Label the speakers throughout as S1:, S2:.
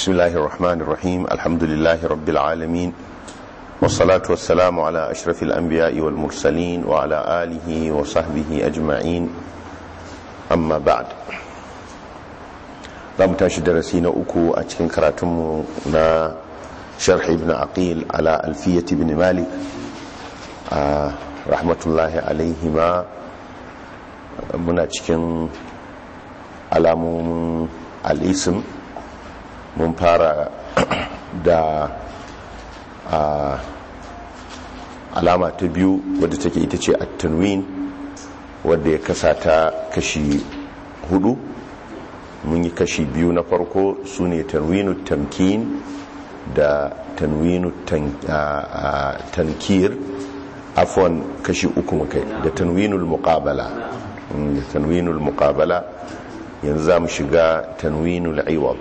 S1: بسم الله الرحمن الرحيم الحمد لله رب العالمين والصلاة والسلام على أشرف الأنبياء والمرسلين وعلى آله وصحبه أجمعين أما بعد لم تشد رسينا أكو أتكن كراتمنا شرح ابن عقيل على ألفية ابن مالك آه رحمة الله عليهما muna cikin alamomin al'isim mun fara da alama ta biyu wadda take ita ce at-tanwin wadda ya kasa ta kashi hudu mun yi kashi biyu na farko su ne tanwinu tamkin da tanwinu tankir afwan kashi uku mukai da tanwinul muqabala da tanwinul muqabala yanzu za mu shiga tanwinul aiwab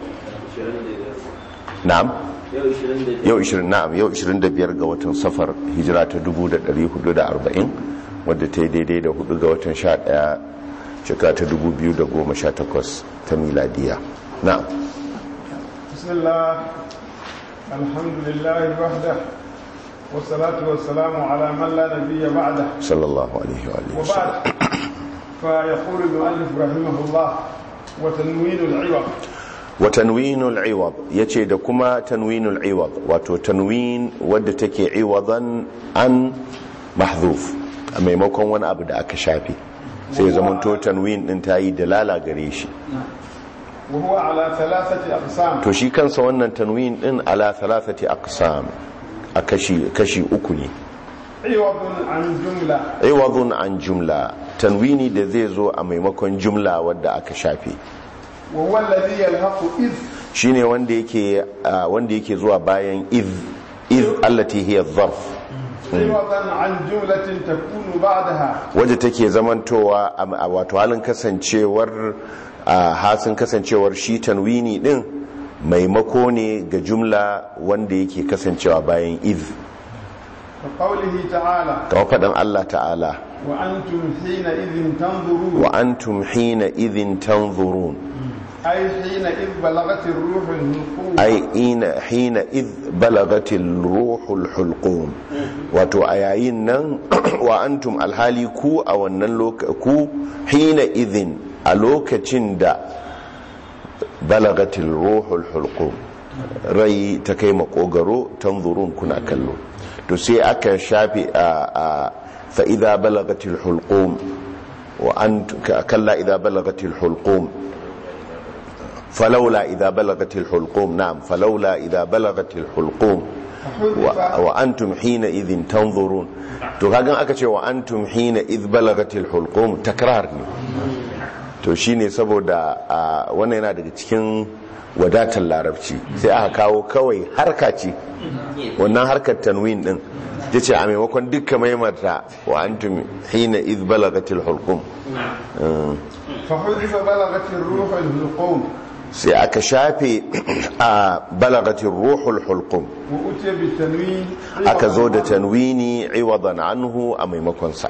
S1: na'am yau 20 na'am yau 25 ga watan safar hijira ta 1440 wadda ta yi daidai da 4 ga watan 11 shekara ta 2018 ta miladiya na'am
S2: bismillah alhamdulillah wahda والصلاة والسلام على من لا نبي بعده
S1: صلى الله عليه وآله وسلم
S2: وبعد فيقول المؤلف رحمه الله وتنوين العوض
S1: وتنوين العوض yace da kuma tanwinul iwad wato tanwin wadda take iwadan an mahdhuf a maimakon wani abu da aka shafe sai zamanto tanwin din tayi dalala gare shi
S2: وهو على ثلاثة أقسام
S1: to shi kansa wannan tanwin din ala thalathati aqsam a kashi kashi uku ne
S2: عوض عن جملة
S1: iwadun an jumla tanwini da zai zo a maimakon jumla wadda aka shafe
S2: وهو الذي يلحق إذ
S1: shine wanda yake ah, wanda yake zuwa bayan iz iz allati hiya dharf
S2: عوضا عن جملة تكون بعدها
S1: wadda take zamantowa a a wato halin kasancewar a hasin kasancewar shi tanwini din maimako ne ga jumla wanda yake kasancewa bayan iz
S2: كقوله تعالى
S1: kamar faɗin Allah ta'ala
S2: وأنتم حينئذ تنظرون
S1: wa antum hina idhin tanzurun
S2: أي حينئذ بلغت الروح النقوم
S1: ai ina hina id balagatil ruhul hulqum wato a yayin nan wa antum alhali ku a wannan lokaci ku hina idhin a lokacin da balagatil ruhul hulqum rai ta kai makogaro tanzurun kuna kallo to sai aka shafi a a fa idza balagatil hulqum wa antum kalla idza balagatil hulqum فلولا إذا بلغت الحلقوم نعم فلولا إذا بلغت الحلقوم و- وأنتم حينئذ تنظرون to kagan aka ce wa antum hina idh balagatil hulqum takrar ne to shine saboda a, wannan yana daga cikin wadatar larabci sai aka kawo kawai harka ce wannan harkar tanwin din yace a maimakon dukkan maimarta wa antum hina idh balagatil hulqum Mm.
S2: فحذف بلغت الروح النقوم
S1: sai aka shafe a balagatin ruhul hulqum
S2: وأتي بالتنوين
S1: aka zo da tanwini iwadan anhu a maimakonsa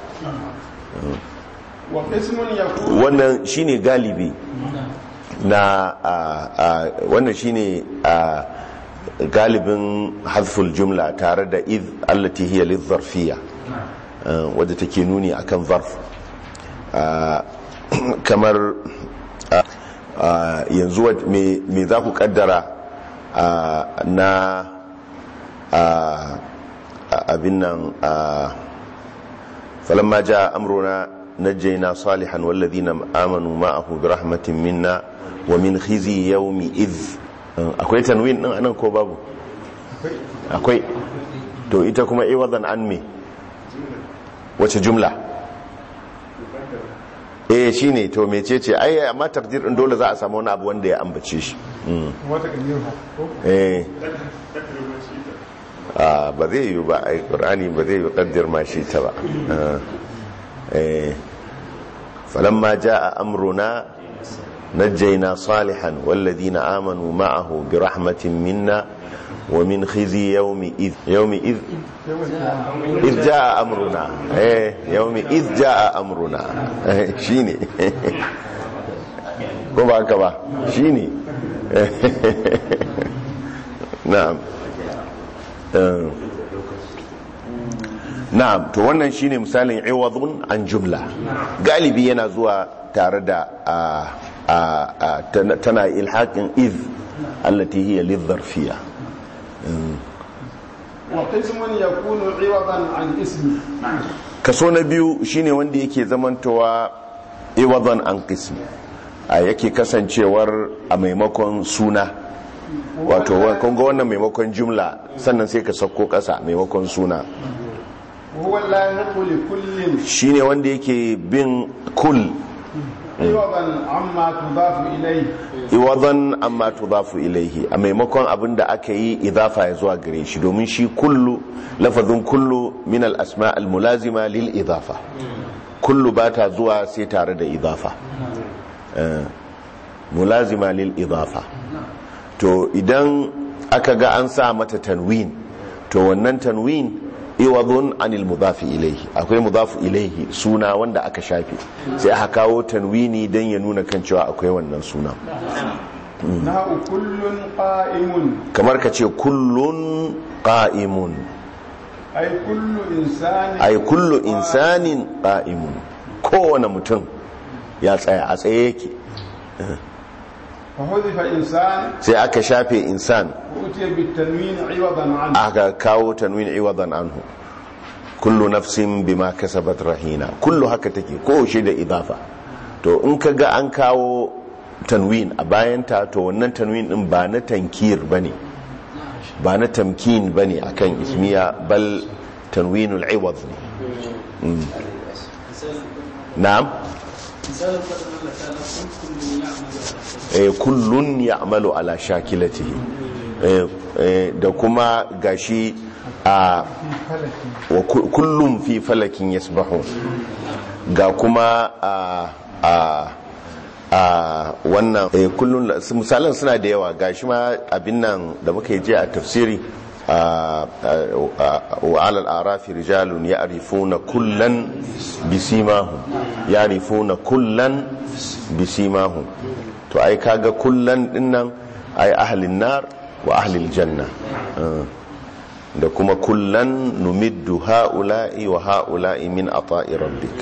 S2: وقسم يكون
S1: wannan shine galibi na a- a- wannan shine a galibin hadful jumla tare da iz allati hiya lidharfiyya uh, wadda take nuni akan zarf Uh, kamar uh, uh, yanzu wat- me me za ku kaddara uh, na uh, abin nan uh, فلما جاء أمرنا نجينا صالحا والذين آمنوا معه برحمة منا ومن خزي يوم إذ akwai tanwin din anan ko babu akwai to ita kuma iwadan an me wace jumla eh shine to mecece ai amma takdir din dole za a samu wani abu wanda ya ambace shi Mm.
S2: وتقديرها
S1: eh ah ba zai yi ba ai qur'ani ba zai yi kaddir ma shi ta ba Ah. eh falamma jaa amruna najjayna salihan walladhina amanu ma'ahu bi rahmatin minna wa min khizi yawmi id yawmi id id jaa amruna eh yawmi id jaa amruna Eh, shine ko ba haka ba shine na'am Eh, na'am to wannan shine misalin iwadun an jumla galibi yana zuwa tare da a a a tana- tana ilhaqin iz allati hiya lidharfiyya
S2: وقسم يكون عوضا عن اسم
S1: kaso na biyu shine wanda yake zamantowa iwadan an qism a yake kasancewar a maimakon suna wato wa- kun ga wannan maimakon jumla sannan sai ka sauko kasa maimakon suna
S2: وهو اللاحق لكل
S1: shine wanda yake bin kul
S2: عوضا عما تضاف إليه
S1: iwadan amma tudafu ilaihi a maimakon abin da aka yi idafa ya zuwa gare shi domin shi kullu lafazin kullu min al-asma al-mulazima lil idafa kullu ba ta zuwa sai tare da idafa Eh, mulazima lil idafa to idan aka ga an sa mata tanwin to wannan tanwin iwadun anil mudafi ilaihi akwai mudafu ilaihi suna wanda aka shafe sai aka kawo tanwini don ya nuna kan cewa akwai wannan suna
S2: نحو كل قائم
S1: kamar ka ce kullun qa'imun
S2: أي كل إنسان
S1: ay kullu insanin qa'imun kowane mutum ya tsaya a tsaye yake
S2: فحذف إنسان
S1: sai aka shafe insan
S2: وأتي بالتنوين عوضا عنه
S1: aka kawo tanwin iwadan anhu kullu nafsin bima kasabat rahina kullu haka take ko shi da idafa to in ka ga an kawo tanwin a bayanta to wannan tanwin din ba na tankir bane ba na tamkin bane akan ismiya bal tanwinul iwad ne Mm. na'am
S3: misalin faɗin Allah ta ala kun kullum ya amalu
S1: eh, kullun ya'malu ala shakilatihi eh, eh, da kuma gashi a wa ku- kullum fi falakin yasbahu ga kuma a a a wannan eh, kullum misalan suna da yawa gashi ma abin nan da muka yi je a tafsiri a wa alal arafi rijalun ya'rifuna kullan bisimahum ya'rifuna kullan bisimahum to ai kaga kullan dinnan ai ahlin nar wa ahlil janna Ah. da kuma kullan numiddu ha'ula'i wa ha'ula'i min ata'i rabbik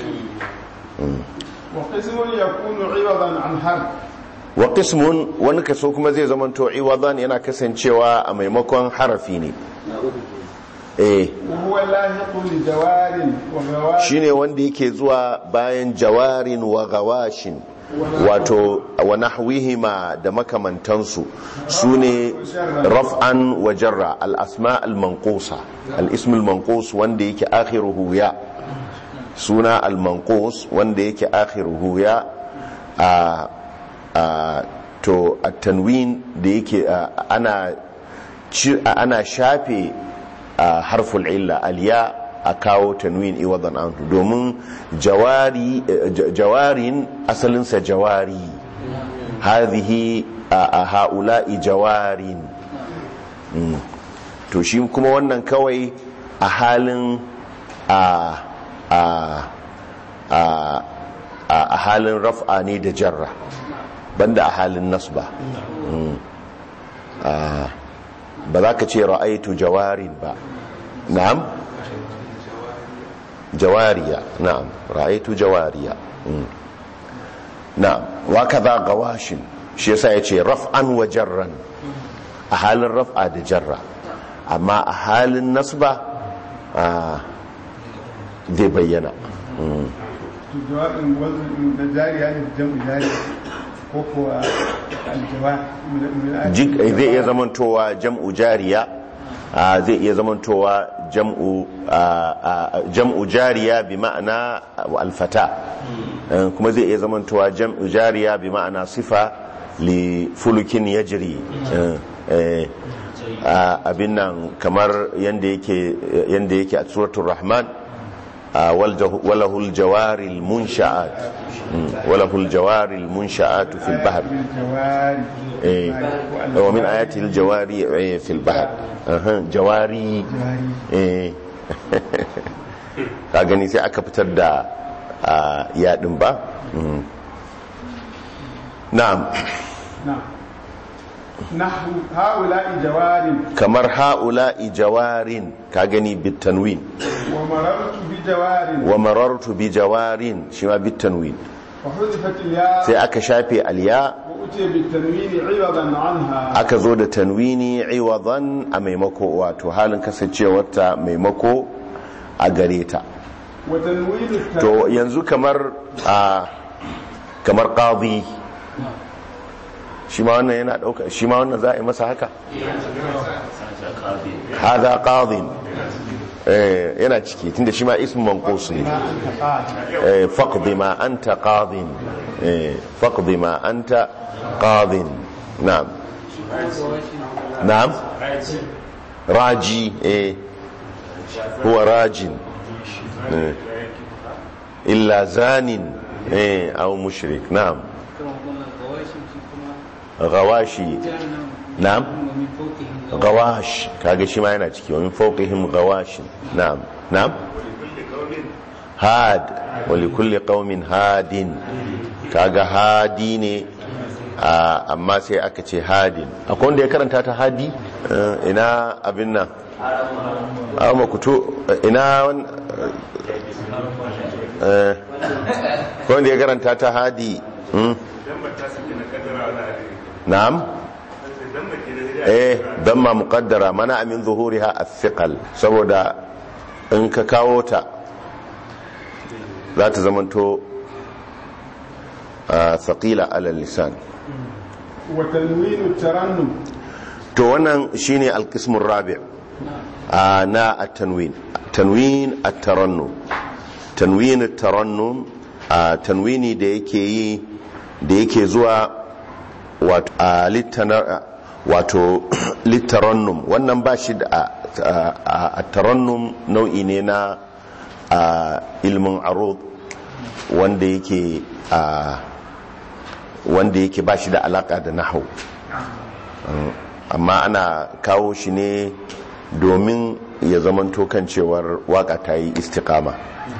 S2: وقسم يكون عوضا عن حرف
S1: wa qismun wani kaso kuma zai zama to iwadan yana kasancewa a maimakon harafi ne eh
S2: وهو لاحق لجوار وغوار
S1: shine wanda yake zuwa bayan jawarin wa gawashin wato wa nahwihima da makamantansu sune raf'an wa jarra al asma al manqusa al ism al manqus wanda yake akhiruhu ya suna al manqus wanda yake akhiruhu ya a a to at tanwin da yake a, ana ci- a- ana shafe a harful illa aliya a kawo tanwin iwadan anhu domin jawari eh, j- jawarin asalinsa jawari hadhihi a a ha'ula'i jawarin Mm. to shi kuma wannan kawai a halin a a a a a halin raf'a ne da jarra banda a halin nasba Mm. Ah, ba za ka ce ra'aitu jawarin ba na'am jawariya na'am ra'aitu jawariya Mm. na'am wa kaza gawashin shi yasa yace raf'an wa jarran a halin raf'a da jarra amma a halin nasba ah, zai bayyana Mm.
S2: جوار وزن جاري يعني جمع جاري وهو الجوار من من
S1: Jik- zai iya zamantowa jam'u jariya ah, zai iya zamantowa jam'u ah, ah, jam'u jariya bi ma'ana alfata Eh, kuma zai iya zamantowa jam'u jariya bi ma'ana sifa li fulukin yajri Eh, eh, ah, abin nan kamar yanda yake yanda yake a suratul rahman ah, wal jah- walahul jawaril munsha'at Mm, walahul jawaril munsha'atu fil bahr
S2: الجوار
S1: إيه. ومن آياته الجواري إيه، في البحر أها، جواري إيه. ka gani sai aka fitar da ah, yaɗin ba Mm. na'am
S2: نعم نحو هؤلاء جوار
S1: kamar ha'ula'i jawarin ka gani bitanwin
S2: ومررت بجوار
S1: wa marartu bi jawarin shi ma bitanwin
S2: وحذفت الياء
S1: sai aka shafe alya
S2: وأتي بالتنوين عوضا عنها
S1: aka zo da tanwini iwadan a maimako wato halin kasancewarta maimako a gare ta
S2: وتنوين التنوين
S1: to yanzu kamar a kamar qadi shi ma wannan yana dauka shi ma wannan za a yi masa haka hada qadin eh yana ciki tunda shi ma ismu manqus ne eh faqdi ma anta qadin eh faqdi ma anta qadin na'am na'am raji eh huwa rajin eh illa zanin eh aw mushrik na'am
S3: كما قلنا الغواشم في كما
S1: gawashi
S3: جعلنا
S1: na'am
S3: ومن فوقهم
S1: gawash kaga shi ma yana ciki wa min fawqihim gawash na'am na'am had wa li kulli qaumin hadin kaga hadi ne a- amma sai aka ce hadin akwai wanda ya karanta ta hadi Eh, ina abin nan amma kuto ina wan- eh akwai wanda ya karanta ta hadi hmm? na'am eh damma muqaddara mana min zuhuriha athiqal saboda in ka kawo ta za ta zamanto a thaqila ala lisan
S2: وتنوين الترنم
S1: to wannan shine alqismur rabi' a na at-tanwin tanwin at-tarannum tanwin at-tarannum a tanwini da yake yi da yake zuwa wato a littana wato littarannum wannan ba shi da a tarannum nau'i ne na a ilmin arud wanda yake a wanda yake ba shi da alaka da nahau amma ana kawo shi ne domin ya zamanto kan cewar waka ta yi istikama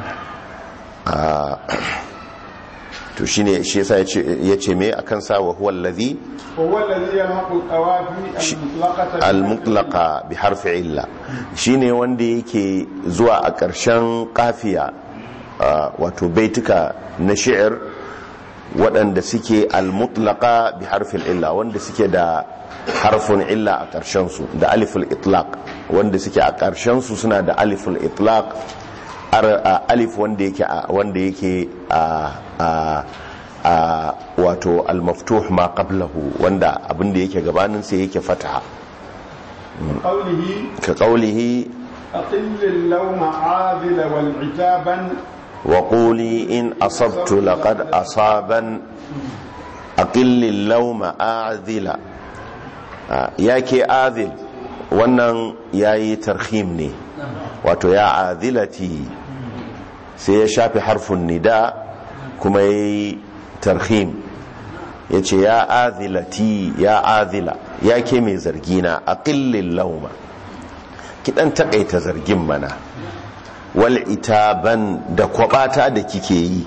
S1: to shine shi yasa ya ce me akan sa wa huwa allazi
S2: وهو الذي يلحق القوافي المطلقة
S1: al-mutlaqa bi harfi illa shine wanda yake zuwa a ƙarshen kafiya wato baituka na shi'ir waɗanda suke al-mutlaqa bi harfin illa wanda suke da harfin illa a ƙarshen su da aliful itlaq wanda suke a ƙarshen su suna da aliful itlaq alif wanda yake wanda yake a a wato al-maftuh ma qablahu wanda abinda yake gabanin sai yake fataha
S2: قوله
S1: ka qawlihi
S2: أقل اللوم عاذل والعتابا
S1: wa quli in asabtu laqad asaban aqilli al-lawma a'dhila yake adhil wannan yayi tarhim ne wato ya adhilati sai ya shafi harfin nida kuma yayi tarhim ya ce ya azilati ya azila ya ke mai zargina a ƙillin lauma kiɗan taƙaita zargin mana wal itaban da kwabata da kike yi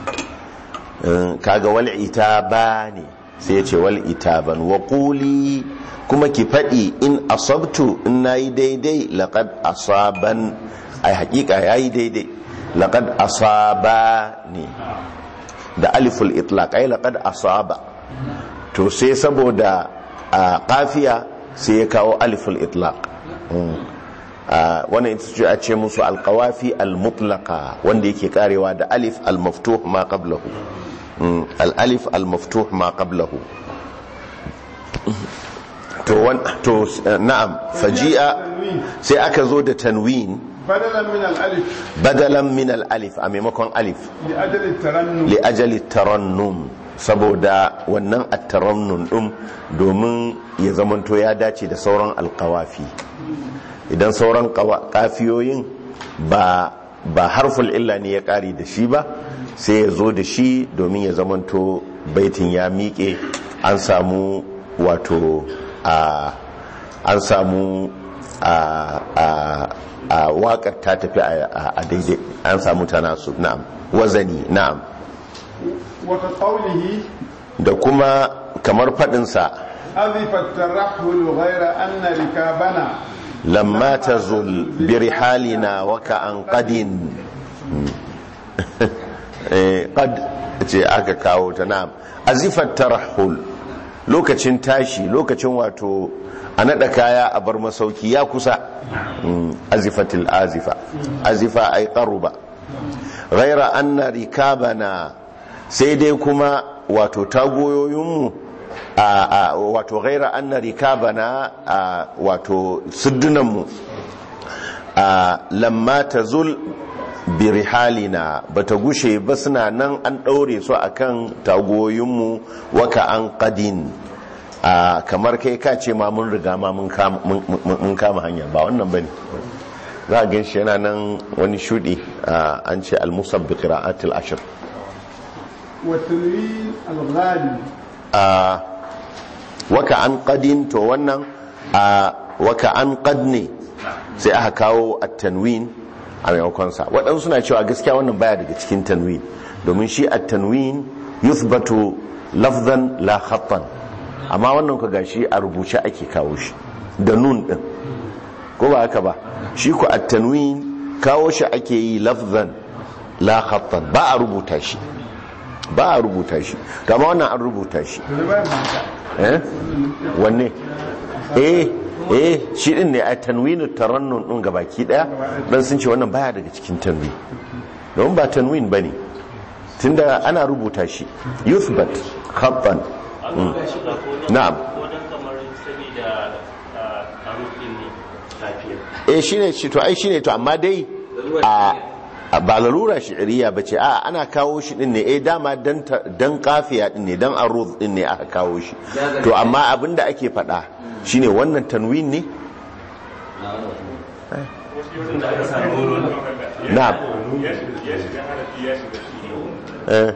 S1: kaga wal itaba ne sai ya ce wal itaban wa ƙuli kuma ki faɗi in asabtu in na yi daidai laƙad asaban ai haƙiƙa ya yi daidai laƙad asaba ne da aliful itlaq ai laqad asaba to sai saboda a kafiya sai ya kawo aliful itlaq wannan ita ce a ce musu alqawafi almutlaqa wanda yake karewa da alif almaftuh ma qablahu al-alif almaftuh ma qablahu to to na'am faji'a sai aka zo da tanwin
S2: بدلا من الألف
S1: badalan min al-alif a maimakon alif
S2: لأجل الترنم
S1: li ajali tarannum saboda wannan at-tarannum din domin ya zamanto ya dace da sauran alqawafi idan sauran kafiyoyin ba ba harful illa ne ya kare da shi ba sai ya zo da shi domin ya zamanto baitin ya miƙe an samu wato a an samu a a a waƙar ta tafi a daidai an samu tana su na'am wazani na'am
S2: وكقوله
S1: da kuma kamar faɗinsa
S2: أذف الترحل غير أن ركابنا
S1: lamma tazul bi rihalina wa ka an qadin eh qad ce aka kawo ta na'am azifat tarahul lokacin tashi lokacin wato a nada kaya a bar masauki ya kusa Mm, azifatil azifa azifa ay qaruba ghaira anna rikabana sai dai kuma wato tagoyoyinmu a a- wato ghaira anna rikabana a wato suddunanmu a lamma tazul bi rihalina bata gushe ba suna nan an daure su akan tagoyoyinmu waka an qadin a kamar kai ka ce ma mun riga ma mun kama mun- mun- mun kama hanya ba wannan bane za a gan shi yana nan wani shudi a, an ce al-musab bi qira'atil ashr
S2: والتنوين الغالي
S1: a waka an qadin to wannan a waka an qad ne sai aka kawo at-tanwin a maimakon sa waɗansu suna cewa gaskiya wannan baya daga cikin tanwin domin shi at-tanwin yuthbatu lafzan la khattan amma wannan ka gashi a rubuce ake kawo shi da nun din ko ba haka ba shi ku at-tanwin kawo shi ake yi lafzan la khattan ba a rubuta shi ba a rubuta shi to amma wannan an rubuta shi eh wanne eh eh shi din ne a tanwinu tarannun din gabaki daya dan sun ce wannan baya daga cikin tanwin don ba tanwin bane tunda ana rubuta shi yuthbat khattan
S4: an ga shi ga ko nan
S1: Na'am.
S4: ko nan kamar saboda a rufin ne lafiya
S1: eh shine shi to ai shine to amma dai a a- ba larura shi'iriya bace a ana kawo shi din ne eh dama dan ta- dan kafiya din ne dan aruz din ne aka kawo shi to amma abinda ake faɗa shine wannan tanwin ne na'am eh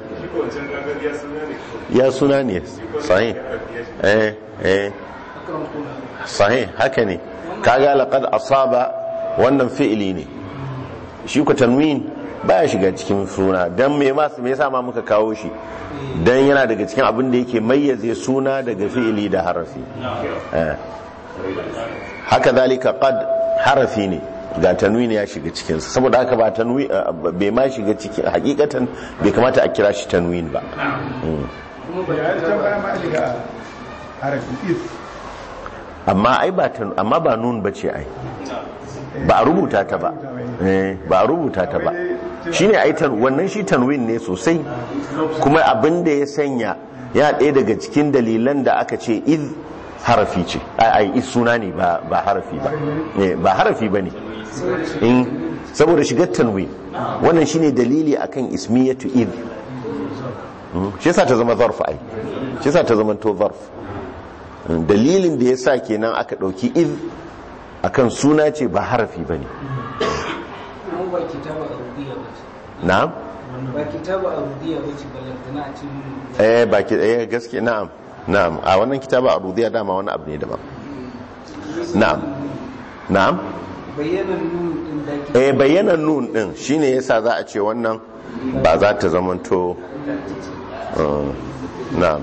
S1: ya suna ne sahih eh eh sahih haka ne kaga laqad asaba wannan fi'ili ne shi ku tanwin baya shiga cikin suna dan me ma me yasa ma muka kawo shi dan yana daga cikin abin da yake mayyaze suna daga fi'ili da harafi eh haka zalika qad harafi ne ga tanwin ya shiga cikin sa saboda haka ba tanwin bai ma shiga cikin hakikatan bai kamata a kira shi tanwin ba
S2: ya can baya ma shiga harafin is
S1: amma ai ba tan amma ba nun bace ai ba a rubuta ta ba eh ba a rubuta ta ba shine ai tan wannan shi tanwin ne sosai kuma abin da ya sanya ya ɗaya daga cikin dalilan da aka ce iz harafi ce ai ai iz suna ne ba ba harafi ba eh ba harafi bane in saboda shigar tanwin wannan shine dalili akan ismiyatu iz Mm, shi yasa ta zama zarf ai shi yasa ta zama to zarf dalilin da ya sa kenan aka ɗauki iz akan suna ce ba harafi ba ne
S3: Kuma ba kitaba arudiya ba ce.
S1: na'am
S3: Ba kitaba arudiya ba ce ballantana a cikin
S1: eh ba ki eh gaske na'am na'am a wannan kitaba a rudiya dama wani abu ne daban na'am na'am
S3: bayyanan nun din da ke
S1: eh bayanan nun din shine yasa za a ce wannan ba za ta zamanto uh, na'am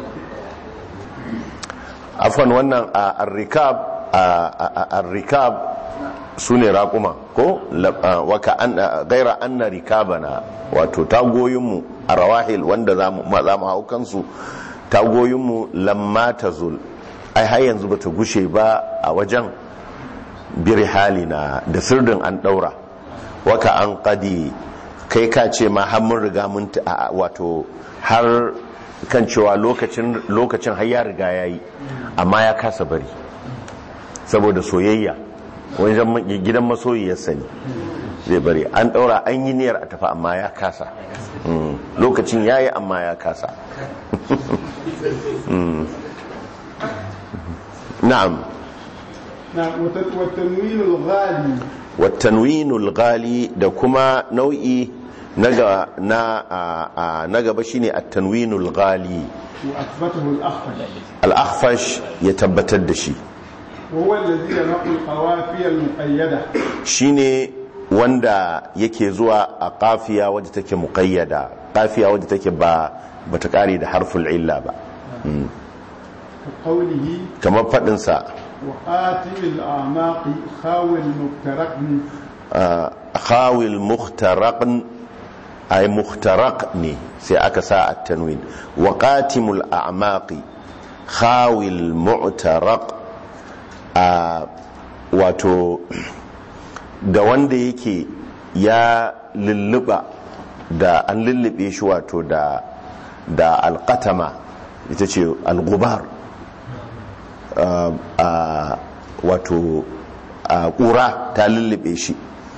S1: afwan wannan a arrikab a arrikab su ne raƙuma ko waka an gaira anna rikabana wato tagoyinmu a rawahil wanda za mu za mu hau kansu tagoyinmu lamma tazul ai har yanzu bata gushe ba a wajen bir halina da sirdin an daura waka an qadi kai ka ce ma har mun riga mun ta- a- wato har kan cewa lokacin lokacin har ya riga yayi amma ya kasa bari saboda soyayya wajen gidan masoyiyarsa ne zai bari an daura an yi niyyar a tafi amma ya kasa Mm. lokacin yayi amma ya kasa Mm. na'am
S2: نعم وت- والتنوين الغالي
S1: watanwinul gali da kuma nau'i na ga- na a- a- na gaba shine at-tanwinul gali
S2: وأثبته الأخفش
S1: al-akhfash ya tabbatar da shi
S2: وهو الذي ينقل القوافي المقيدة
S1: shine wanda yake zuwa a kafiya wadda take muqayyada kafiya wadda take ba bata kare da harful illa ba Mm.
S2: كقوله
S1: kamar faɗinsa
S2: وآتم الأعناق خاوي المفترق
S1: khawil mukhtaraqn ay mukhtaraq ne sai aka sa at-tanwin wa qatimul a'maqi khawil mu'taraq a wato da wanda yake ya lulluba da an lullube shi wato da da alqatama ita ce al-ghubar a wato a ƙura ta lullube shi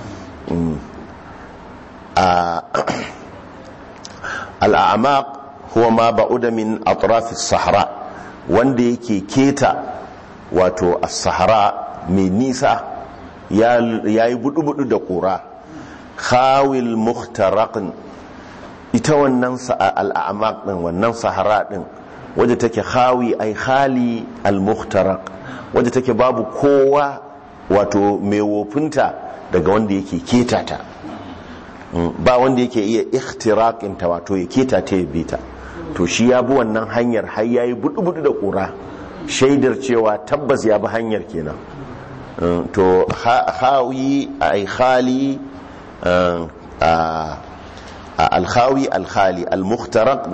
S1: al'amaq huwa ma ba'uda min atrafis sahara wanda yake keta wato as-sahara mai nisa ya yi budu-budu da ƙura khawil muhtaraqin ita wannan al'amaq din wannan sahara din wadda take khawi ai khali al-muhtaraq wadda take babu kowa wato mai wofinta daga wanda yake keta ta ba wanda yake iya ikhtiraƙin ta wato ya keta ta ya bita to shi ya bi wannan hanyar har ya yi budu-budu da ƙura shaidar cewa tabbas ya bi hanyar kenan to hawi ai khali alhawi alkhali almuhtaraq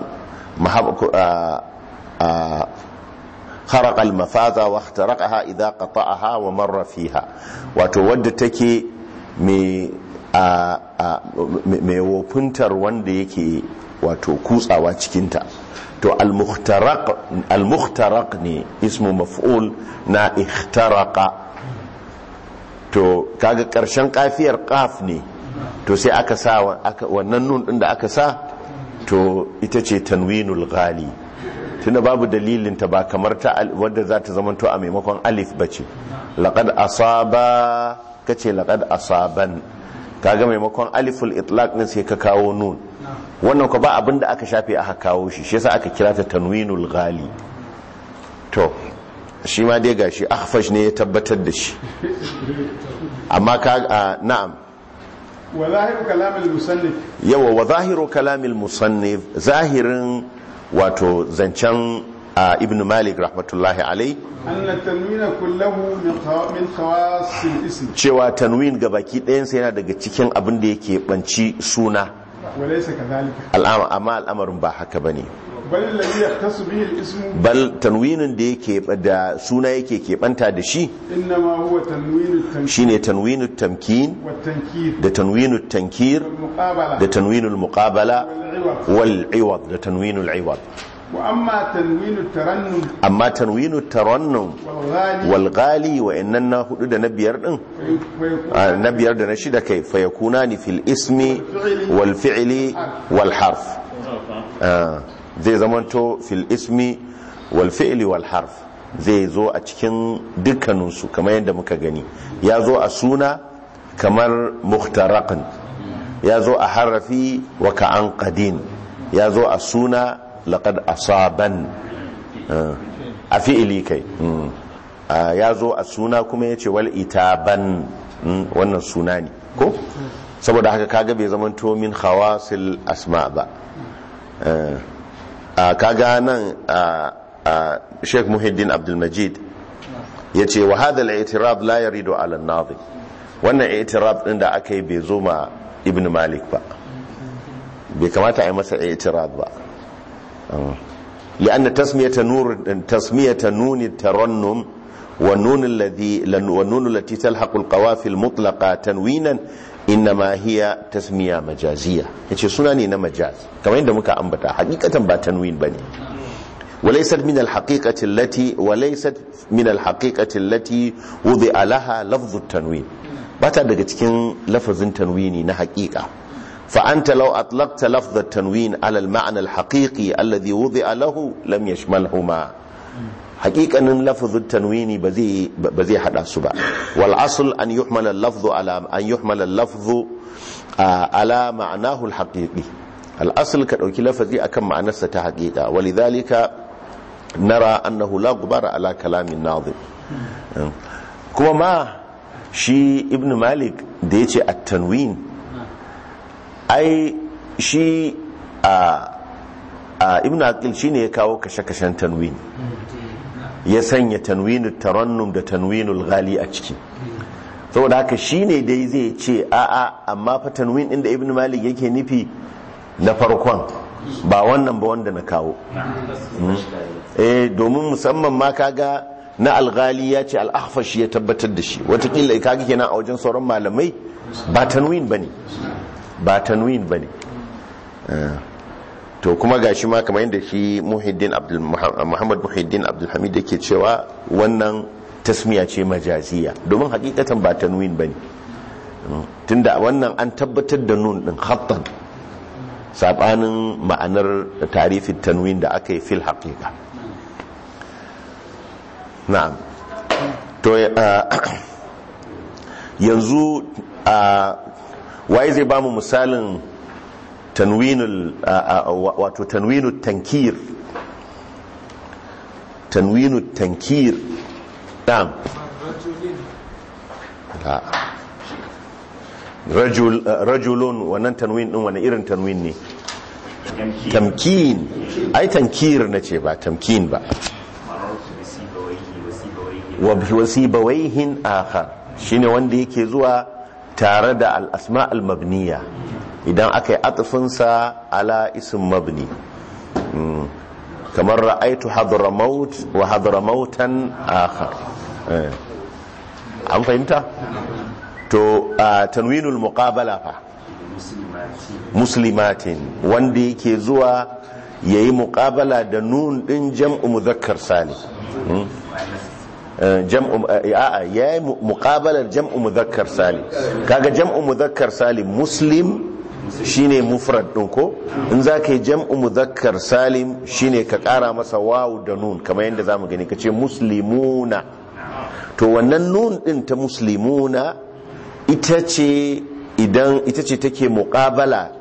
S1: خرق المفازة واخترقها إذا قطعها ومر فيها wato wadda take mai wofintar wanda yake wato kutsawa cikinta to al-mukhtaraq ne ismu maf'ul na ikhtaraqa to kaga karshen kafiyar qaf ne to sai aka sa wannan nun din da aka sa to ita ce tanwinul ghali tunda babu dalilin ta ba kamar ta wadda za ta zama to a maimakon alif bace laqad asaba kace laqad asaban kaga maimakon aliful itlaq ne sai ka kawo nun wannan ko ba abinda aka shafe aka kawo shi shi yasa aka kira ta tanwinul ghali to shi ma dai gashi akhfash ne ya tabbatar da shi amma ka na'am
S2: wa zahiru kalam al-musannif
S1: yawa wa zahiru kalam al-musannif zahirin wato zancen ibn malik rahmatullahi alai
S2: anna tanwina kullahu min khawas al-ism
S1: cewa tanwin ga baki ɗayansa yana daga cikin abin da yake banci suna
S2: wa laysa kadhalika
S1: al'ama amma al'amarin ba haka bane
S2: bal alladhi yahtasu bihi al-ism
S1: bal tanwinin da yake da suna yake keɓanta da shi
S2: innama huwa tanwin at-tanwin
S1: shine tanwinut tamkin
S2: wa at-tankir
S1: da tanwinut tankir
S2: muqabala
S1: da tanwinul muqabala
S2: wal-iwad
S1: wal iwad da tanwinul iwad
S2: wa amma tanwin at-tarannum
S1: amma tanwinut tarannum
S2: wal-ghali
S1: wal ghali wa innan na hudu da na biyar din a, na biyar da na shida kai fa yakuna ni fil ismi wal fi'li wal harf Ah, zai zamanto fil ismi wal fi'li wal harf zai zo a cikin dukkaninsu kamar yadda muka gani ya zo a suna kamar muhtaraqan ya zo a harafi wa ka'an qadin ya zo a suna laqad asaban Ah, a fi'ili kai Mm. Ah, ya zo a suna kuma ya ce wal itaban Mm, wannan suna ne ko saboda haka kaga bai zamanto min khawasil asma ba a kaga nan a sheikh muhiddin abdulmajid ya ce wa hada al'itirab la yarido ala nazi wannan itirab din da aka yi bai zo ma ibn malik ba bai kamata a yi masa itirab ba لأن تسمية نور تسمية نون الترنم والنون الذي والنون التي تلحق القوافي المطلقة تنوينا إنما هي تسمية مجازية yace suna ne na majaz kamar yadda muka ambata hakikatan ba tanwin bane وليست من الحقيقة التي وليست من الحقيقة التي وضع لها لفظ التنوين bata daga cikin lafazin tanwini na hakika فأنت لو أطلقت لفظ التنوين على المعنى الحقيقي الذي وضع له لم يشملهما حقيقة أن لفظ التنوين بذي بذي حدا سبع والأصل أن يحمل اللفظ على أن يحمل اللفظ آه، على معناه الحقيقي الأصل كأوكي لفظي أكم معنى حقيقة ولذلك نرى أنه لا غبار على كلام الناظم كما ما شي ابن مالك ديتي التنوين ai shi a ibn aqil shine ya kawo kashe-kashen tanwin ya sanya tanwinul tarannum da tanwinul ghali a ciki saboda haka shine dai zai ce a'a amma fa tanwin din da ibn malik yake nufi na farkon ba wannan ba wanda na kawo eh domin musamman ma kaga na alghali ya ce al-ahfashi ya tabbatar da shi watakila kaga kenan a wajen sauran malamai ba tanwin bane ba tanwin bane Eh, to kuma gashi ma kamar yadda shi muhiddin abdul muhammad muhiddin abdul hamid yake cewa wannan tasmiya ce majaziya domin hakikatan ba tanwin bane Mm, tunda wannan an tabbatar da nun din khattan sabanin ma'anar tarifin tanwin da aka yi fil haqiqa na'am to uh, yanzu uh, waye zai bamu misalin tanwinul uh, uh, wato tanwinul tankir tanwinul tankir na'am La. rajul uh, rajulun wannan tanwin din wani irin tanwin ne tamkin ai tankir na ce ba tamkin ba wa wasibawaihin akhar shine wanda yake zuwa tare da al-asma al-mabniya idan aka yi atfinsa ala ism mabni Mm. kamar ra'aitu hadramaut wa hadramautan akhar Eh. an fahimta to a tanwinul muqabala fa muslimatin wanda yake zuwa yayi muqabala da nun din jam'u mudhakkar salim Mm. Eh, jam'u eh, a'a yayi mu- muqabalar jam'u mudhakkar salim kaga jam'u mudhakkar salim muslim shine mufrad din ko in zaka yi jam'u mudhakkar salim shine ka kara masa wawu da nun kamar yadda zamu gani kace muslimuna to wannan nun din ta muslimuna ita ce idan ita ce take muqabala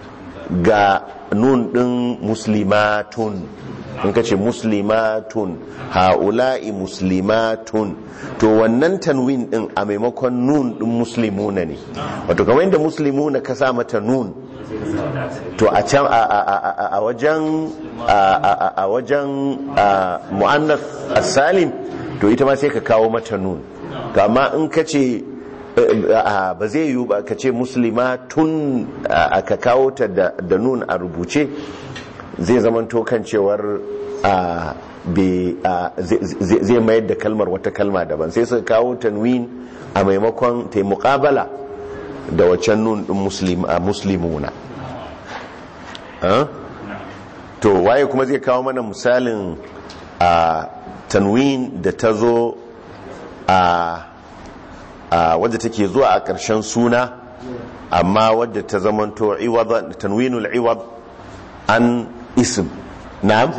S1: ga nun din muslimatun in ka ce muslimatun ha'ula'i muslimatun to wannan tanwin din a maimakon nun din muslimuna ne wato kamar yadda muslimuna ka sa mata nun to a can a- a a- a wajen a- a a wajen a, mu'annas as-salim to ita ma sai ka kawo mata nun to amma in ka ce a, ba zai yiwu ba ka ce muslima tun a, ka kawo ta da, da nun a rubuce zai zamanto kan cewar a, be- a, zai- zai zai mayar da kalmar wata kalma daban sai suka kawo tanwin a maimakon ta yi muƙabala da waccan nun din muslim, a muslimuna Ah? to waye kuma zai kawo mana misalin a tanwin da ta zo a a wadda take zuwa a ƙarshen suna amma wadda ta zamanto iwad tanwinul iwad an ism na'am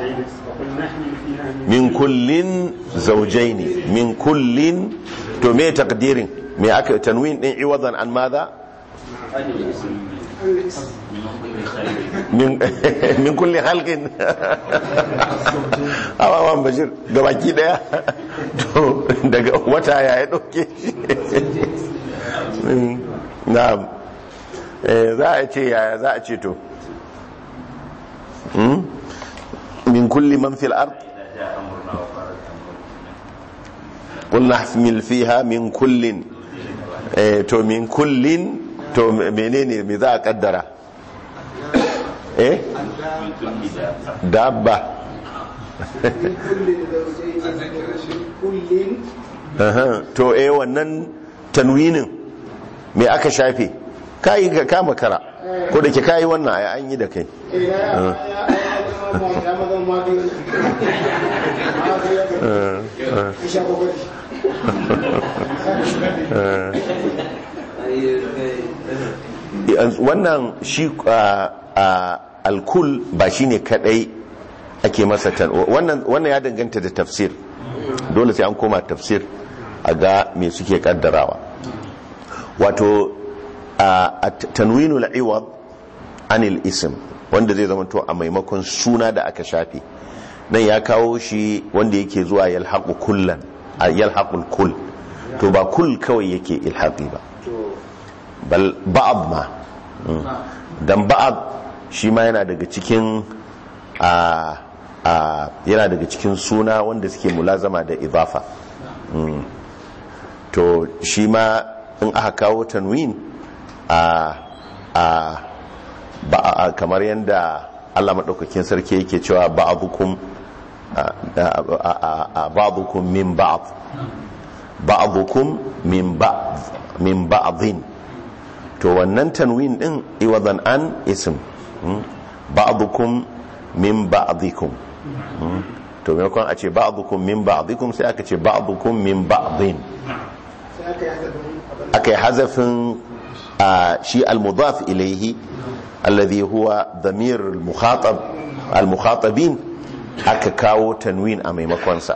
S1: min kullin zawjaini min kullin to me takdirin me aka tanwin din iwadan an madha min min kulli halqin awawan bashir gabaki daya to daga wata ya ya dauke shi na'am eh za a ce yaya za a ce to Hmm? min kulli man fil ard قلنا احمل فيها من كل eh, to min kullin to menene me za a kaddara eh dabba Aha, to eh wannan tanwinin me aka shafe kai ka kama kara ko da ke kai wannan ai an yi da kai wannan shi a- a- alkul ba shine kadai ake masa tan wannan wannan ya danganta da tafsir dole sai an koma tafsir a ga me suke kaddarawa wato a a tanwinul iwad anil ism wanda zai zama to a maimakon suna da aka shafe nan ya kawo shi wanda yake zuwa yalhaqu kullan a yalhaqul kull to ba kull kawai yake ilhaqi ba bal ba'd ma Mm. dan ba'd shi ma yana daga cikin a a yana daga cikin suna wanda suke mulazama da idafa Mm. to shi ma in aka kawo tanwin a a ba a kamar yadda Allah maɗaukakin sarki yake cewa ba'dukum a- a- a- a- ba'dukum min ba'd ba'dukum min ba'd min ba'dhin to wannan tanwin din iwadan an ism mm, ba'dukum min ba'dikum Mm. to maimakon a ce ba'dukum min ba'dikum sai aka ce ba'dukum min ba'dhin aka yi hazafin a shi al-mudaf ilaihi alladhi huwa dhamir al-mukhatab al-mukhatabin aka kawo tanwin a maimakonsa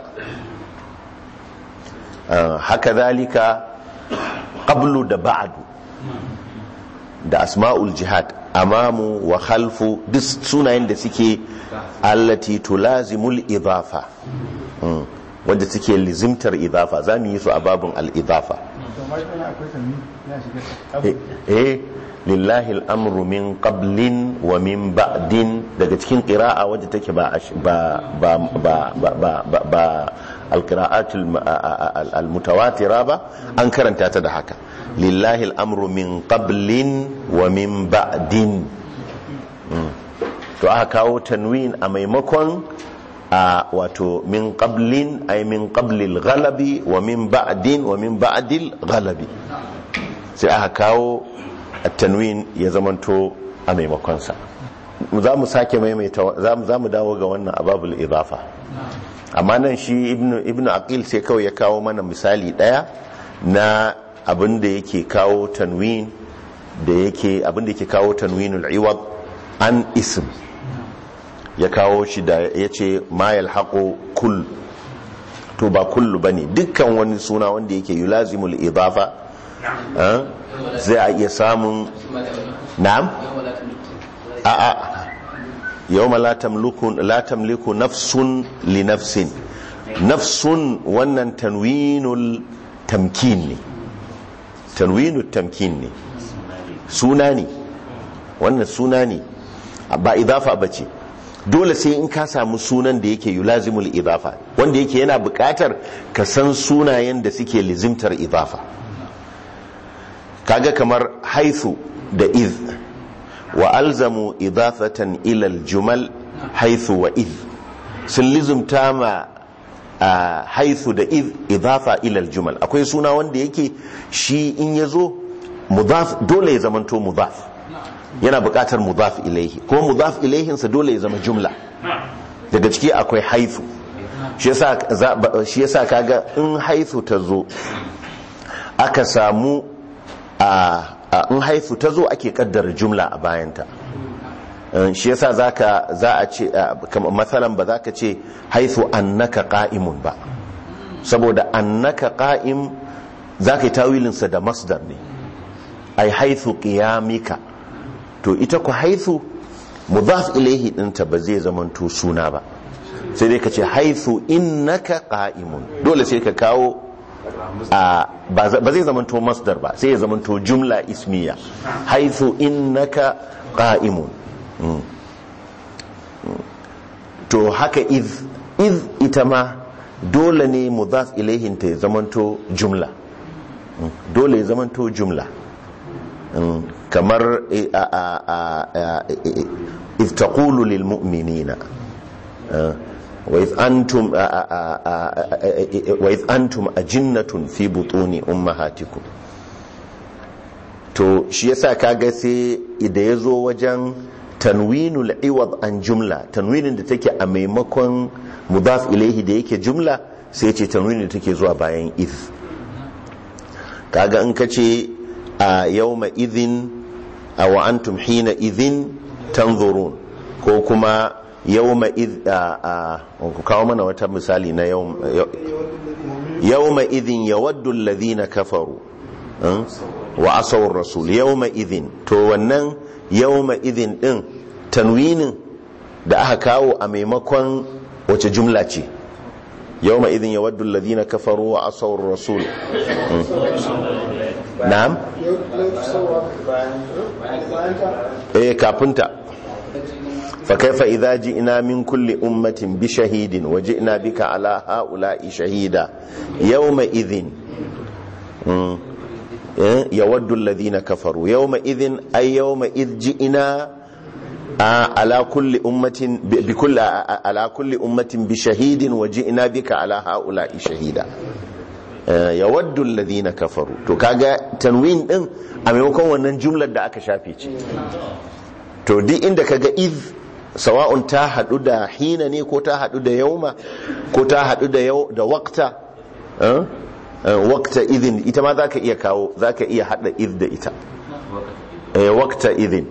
S1: Ah, haka zalika qablu da ba'du da asma'ul jihad amamu wa khalfu duk sunayen da suke allati tulazimul idafa Mm. wanda suke lizimtar idafa za mu yi su a babin al-idafa
S2: kamar yana akwai tanwi ya shiga
S1: eh eh, lillahi al'amru min qablin wa min ba'din daga cikin qira'a wadda take ba ash- ba ba ba ba ba ba, ba al-qira'atul ma- a- a- a- al-mutawatira ba an karanta ta da haka lillahi al'amru min qablin wa min ba'din Mm. to aka kawo tanwin a maimakon a wato min qablin ay min qablil ghalabi wa min ba'din wa min ba'dil ghalabi sai aka kawo tanwin ya zamanto a maimakonsa za mu sake maimaita za mu- za mu dawo ga wannan ababul idafa amma nan shi ibnu ibnu aqil sai kawai ya kawo mana misali daya na abin da yake kawo tanwin da yake abin da yake kawo tanwinul iwad an ism ya kawo shi da ya ce ma yalhaqu kull to ba kullu bane dukkan wani suna wanda yake yulazimul idafa ah, zai a iya samun na'am a'a yawma la tamliku la tamliku nafsun li nafsin nafsun wannan tanwinul tamkin ne tanwinul tamkin ne suna ne wannan suna ne ba idafa bace dole sai in ka samu sunan da yake yulazimul idafa wanda yake yana buƙatar ka san sunayen da suke lizimtar idafa kaga kamar haithu da iz wa alzamu idafatan ila aljumal haithu wa iz sun lizumta ma a haithu da iz idafa ila aljumal akwai suna wanda yake shi in yazo mudaf dole ya zamanto mudaf yana buƙatar mudaf ilaihi ko mudaf ilaihinsa dole ya zama jumla daga ciki akwai haithu shi yasa za- ba- shi yasa kaga in haithu ta zo aka samu a a- in haifu ta zo ake kaddara jumla a bayanta Eh, shi yasa zaka za a ce a, kamar matsalan ba za ka ce haifu annaka qa'imun ba saboda annaka qa'im za ka yi tawilinsa da masdar ne ai haifu qiyamika to ita ku haifu mudaf ilaihi dinta ba zai zamanto suna ba sai dai ka ce haifu innaka qa'imun dole sai ka kawo a ba za- ba zai zamanto masdar ba sai ya zamanto jumla ismiya haithu innaka qa'imun Mm. Mm. to haka iz iz ita ma dole ne mudaf ilaihin ta ya zamanto jumla Mm. dole ya zamanto jumla Mm. kamar eh, a a a a- eh, iz taqulu lil mu'minina وإذ أنتم وإذ أنتم أجنة في بطون أمهاتكم to shi yasa kaga sai da ya zo wajen tanwinul iwad an jumla tanwinin da take a maimakon mudaf ilaihi da yake jumla sai ce tanwinin da take zuwa bayan iz kaga in ka ce a yawma idhin a wa antum hina idhin tanzurun ko kuma yawma idh a a ku kawo mana wata misali na yawm yawma idhin yawaddu alladhina kafaru hmm? wa asawar rasul yawma idhin to wannan yawma idhin din tanwinin da aka kawo a maimakon wace jumla ce yawma idhin yawaddu alladhina kafaru wa asawar rasul Hmm. na'am eh kafinta فكيف إذا جئنا من كل أمة بشهيد وجئنا بك على هؤلاء شهيدا يومئذ مم. إيه؟ يود الذين كفروا يومئذ أي يومئذ جئنا آه، على كل أمة ب- بكل آه، على كل أمة بشهيد وجئنا بك على هؤلاء شهيدا آه، يود الذين كفروا to kaga tanwin din a maimakon wannan jumlar da aka shafe ce to duk inda kaga iz sawa'un ta hadu da hina ne ko ta hadu da yauma ko ta hadu da yau da waqta eh? Eh, waqta idin ita ma zaka iya kawo zaka iya hada iz da ita eh waqta idin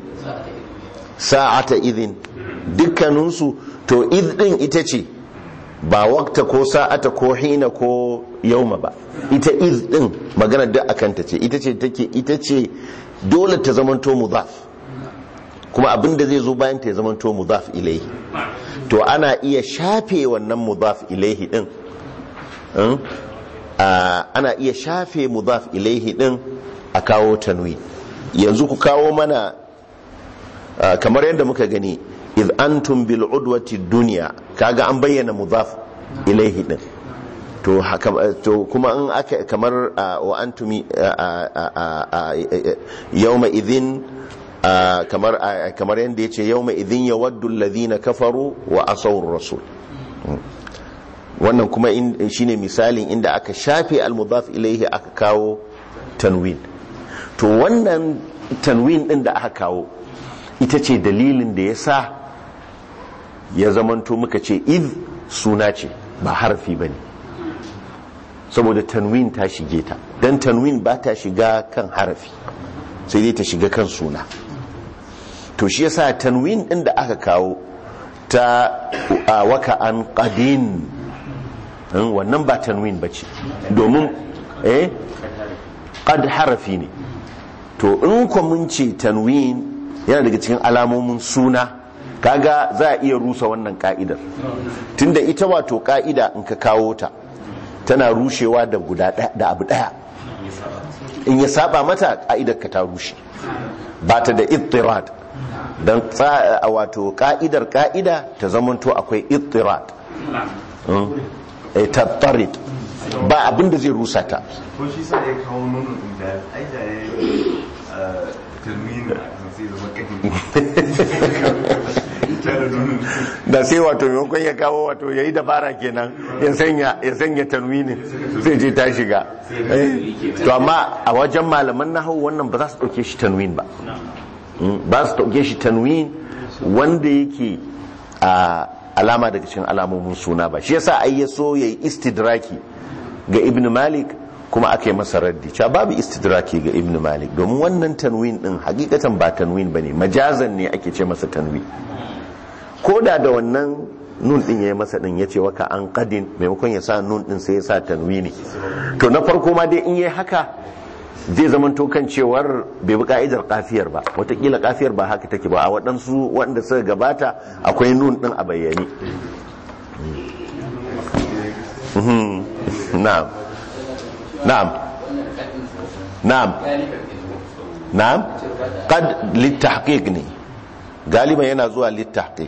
S1: sa'ata idin dukkaninsu to iz din ita ce ba waqta ko sa'ata ko hina ko yauma ba ita iz din magana duk akan ta ce ita ce take ita ce dole ta zamanto mudaf kuma abin da zai zo bayan ta ya zamanto mudaf ilaihi to ana iya shafe wannan mudaf ilaihi din in? Ah, ana iya shafe mudaf ilaihi din a kawo tanwi yanzu ku kawo mana ah, kamar yadda muka gani iz antum bil udwati dunya kaga an bayyana mudaf ilaihi din to haka to kuma in aka kamar ah, wa antumi ah, ah, ah, ah, yawma idhin ah, kamar ah, kamar yadda yace yawma idhin yawaddu alladhina kafaru wa asaw rasul wannan kuma in- shine misalin inda aka shafe al-mudaf ilaihi aka kawo tanwin to wannan tanwin din da aka kawo ita ce dalilin da ya sa ya zamanto muka ce iz suna ce ba harfi ba ne saboda tanwin ta shige ta don tanwin ba ta shiga kan harafi sai dai ta shiga kan suna to shi yasa tanwin din da aka kawo ta a waka an qadin Hmm, wannan ba tanwin ba ce domin eh qad harafi ne to in ku mun ce tanwin yana daga cikin alamomin suna kaga za a iya rusa wannan ka'idar tunda ita wato ka'ida in ka kawo ta tana rushewa da guda ɗaya- da abu daya in ya saba mata ka'idar ka ta rushe ba ta da ittirad don wato ka'idar ka'ida ta zamanto akwai ittirad Hmm. Eh, tattarid ba abin da zai rusa ta
S5: ko shi sa ya kawo nono din da ai da ya tilmina sai zama kai tare nono
S1: da sai wato maimakon ya kawo wato ya yi dabara kenan ya sanya ya sanya tanwinin zai je ta shiga Eh, to amma a wajen malaman nahawu wannan ba za su dauke shi tanwin ba Mm, ba su dauke shi tanwin wanda yake a alama daga cikin alamomin suna ba shi yasa ai ya so yayi istidraki ga ibn malik kuma aka yi masa raddi cewa babu istidraki ga ibn malik domin wannan tanwin din hakikatan ba tanwin bane majazan ne ake ce masa tanwin ko da da wannan nun din ya yi masa din ya ce waka an kadin maimakon ya sa nun din sai ya sa tanwini to na farko ma dai in yi haka zai zama kan cewar bai bi ka'idar kafiyar ba watakila kafiyar ba haka take ba a waɗansu waɗanda suka gabata akwai nun din a bayyane Mhm. na'am na'am na'am na'am qad litahqiq ne galiban yana zuwa litahqiq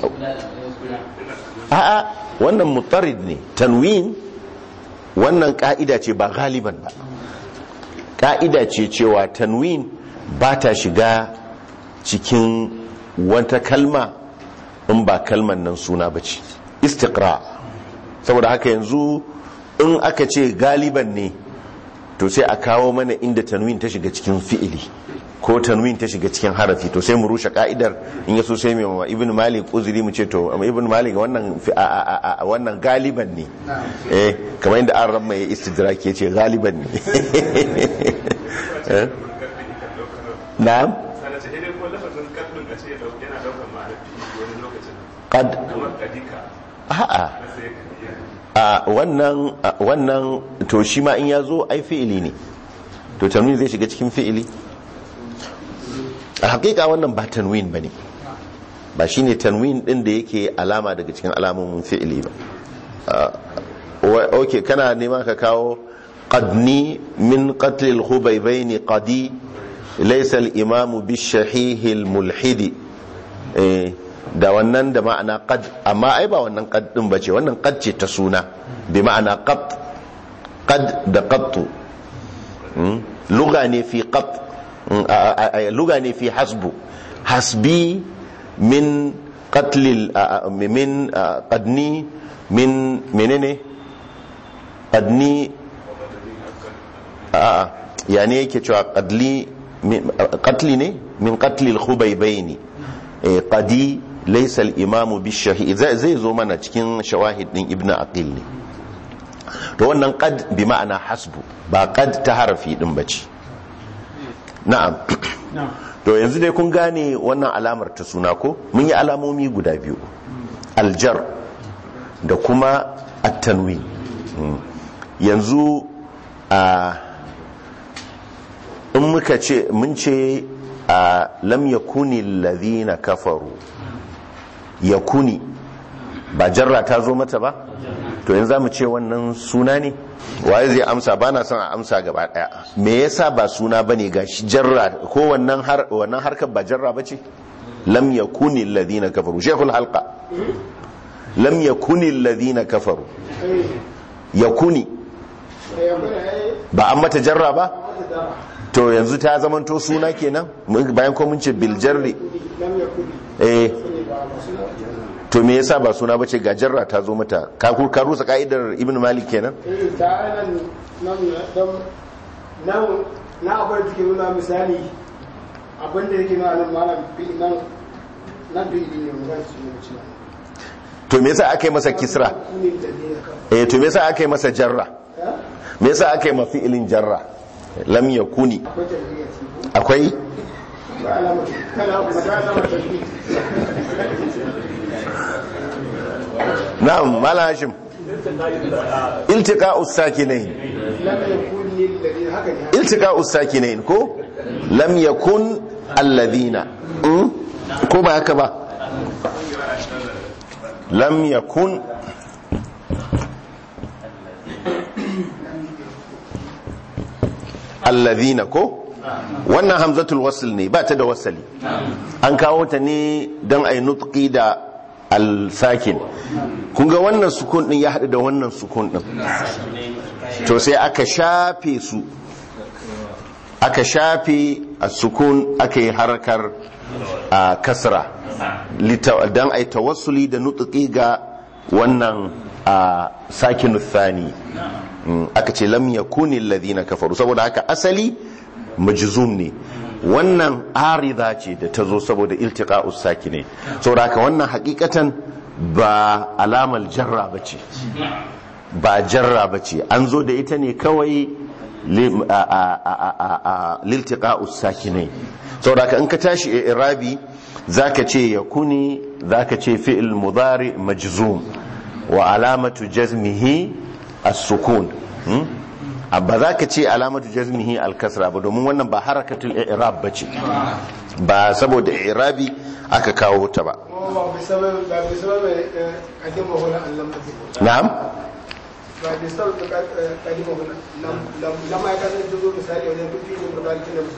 S1: a'a wannan mutarid ne tanwin wannan ka'ida ce ba galiban ba ka'ida ce cewa tanwin ba ta shiga cikin wata kalma in ba kalman nan suna ba ce istiqra saboda haka yanzu in aka ce galiban ne to sai a kawo mana inda tanwin ta shiga cikin fi'ili ko tanwin ta shiga cikin harafi to sai mu rushe ka'idar in yaso sai mai ibn malik uzuri mu ce to amma ibn malik wannan fi- a- a- a- a- wannan galiban ne eh kamar yadda an ramma ya istidraki ya ce galiban ne Eh? na'am
S5: sana ce dai ko lafazin kadin a ce yana daukar ma'anar fiye wani lokacin
S1: qad
S5: kamar kadika
S1: a'a
S5: sai ka iya
S1: a wannan a wannan to shi ma in ya zo ai fi'ili ne to tanwin zai shiga cikin fi'ili a hakika wannan ba tanwin ba ne ba shi ne tanwin din da yake alama daga cikin alamomin fi'ili ba Ah, wa- ok kana nema ka kawo qadni min qatlil hubaybaini qadi laysa al-imamu bishahihil mulhidi eh da wannan da ma'ana qad amma ai ba wannan qad din bace wannan qad ce ta suna bi ma'ana qat qad da qattu Mm. lugha ne fi qat Mm, a- a- a- lugha ne fi hasbu hasbi min qatlil a- a- min a, qadni min menene qadni a ya ne yake cewa qadli min- qatli ne min qatli al-khubaybaini eh qadi laysa al-imamu bi-shahid zai zai zo mana cikin shawahid din ibnu aqil ne to wannan qad bi ma'ana hasbu ba qad ta harafi din bace na'am
S2: na'am
S1: to yanzu dai kun gane wannan alamar ta suna ko mun yi alamomi guda biyu aljar da kuma attanwi yanzu a in muka ce mun ce a lam yakuni alladhina kafaru yakuni ba jarra ta zo mata ba to yanzu zamu ce wannan suna ne waye zai amsa ba na son a amsa gaba daya me yasa ba suna bane gashi jarra ko wannan har wannan harkar ba jarra bace lam yakuni alladhina kafaru shaykhul halqa lam yakuni alladhina kafaru yakuni ba an mata jarra ba to yanzu ta zamanto suna kenan Mun- bayan ko mun ce bil jarri eh to me yasa ba suna bace ga jarra ta zo mata ka ku- ka rusa ka'idar ibn malik kenan
S6: nan na akwai da ke nuna misali abinda yake nuna nan malam fi nan nan fi ne mu zai su ne cewa
S1: to me yasa aka yi masa kisra
S6: kunin da ne ka
S1: eh to me yasa aka yi masa jarra me yasa aka yi ma fi'ilin jarra lam yakuni
S6: akwai da ne ya
S1: akwai
S6: ba alama kana kuma da alama ta fi
S1: na'am mala hashim iltiqa'us sakinain
S6: lam yakun lil ladina haka ne
S1: iltiqa'us sakinain ko lam yakun alladhina Mm? ko ba haka ba lam yakun alladhina ko wannan hamzatul wasl ne ba ta da wasali an kawo ta ne don a yi nutki da al-sakin kun ga wannan sukun din ya haɗu da wannan sukun din to sai aka shafe su aka shafe a sukun aka yi harkar a kasra don a yi tawassuli da nutki ga wannan a sakin thani Mm, aka ce lam yakuni alladhina kafaru saboda haka asali majzum ne wannan arida ce da ta zo saboda iltiqa'us sakine saboda haka wannan hakikatan ba alamal jarra bace ba jarra bace an zo da ita ne kawai lim- a- a- a- a- a- liltiqa'us sakine saboda haka in ka tashi irabi zaka ce yakuni zaka ce fi'il mudari majzum wa alamatu jazmihi as-sukun hmm? ba za ka ce alamatu jazmihi al-kasra ba domin wannan ba harakatul i'rab bace ba saboda i'rabi aka kawo ta ba
S6: kuma ba bi sabab ba bi sabab kadima wala an lam kadima
S1: na'am
S6: ba bi sabab kadima wala lam lam lam ya kasance zo misali wajen kufi ne ba zalika da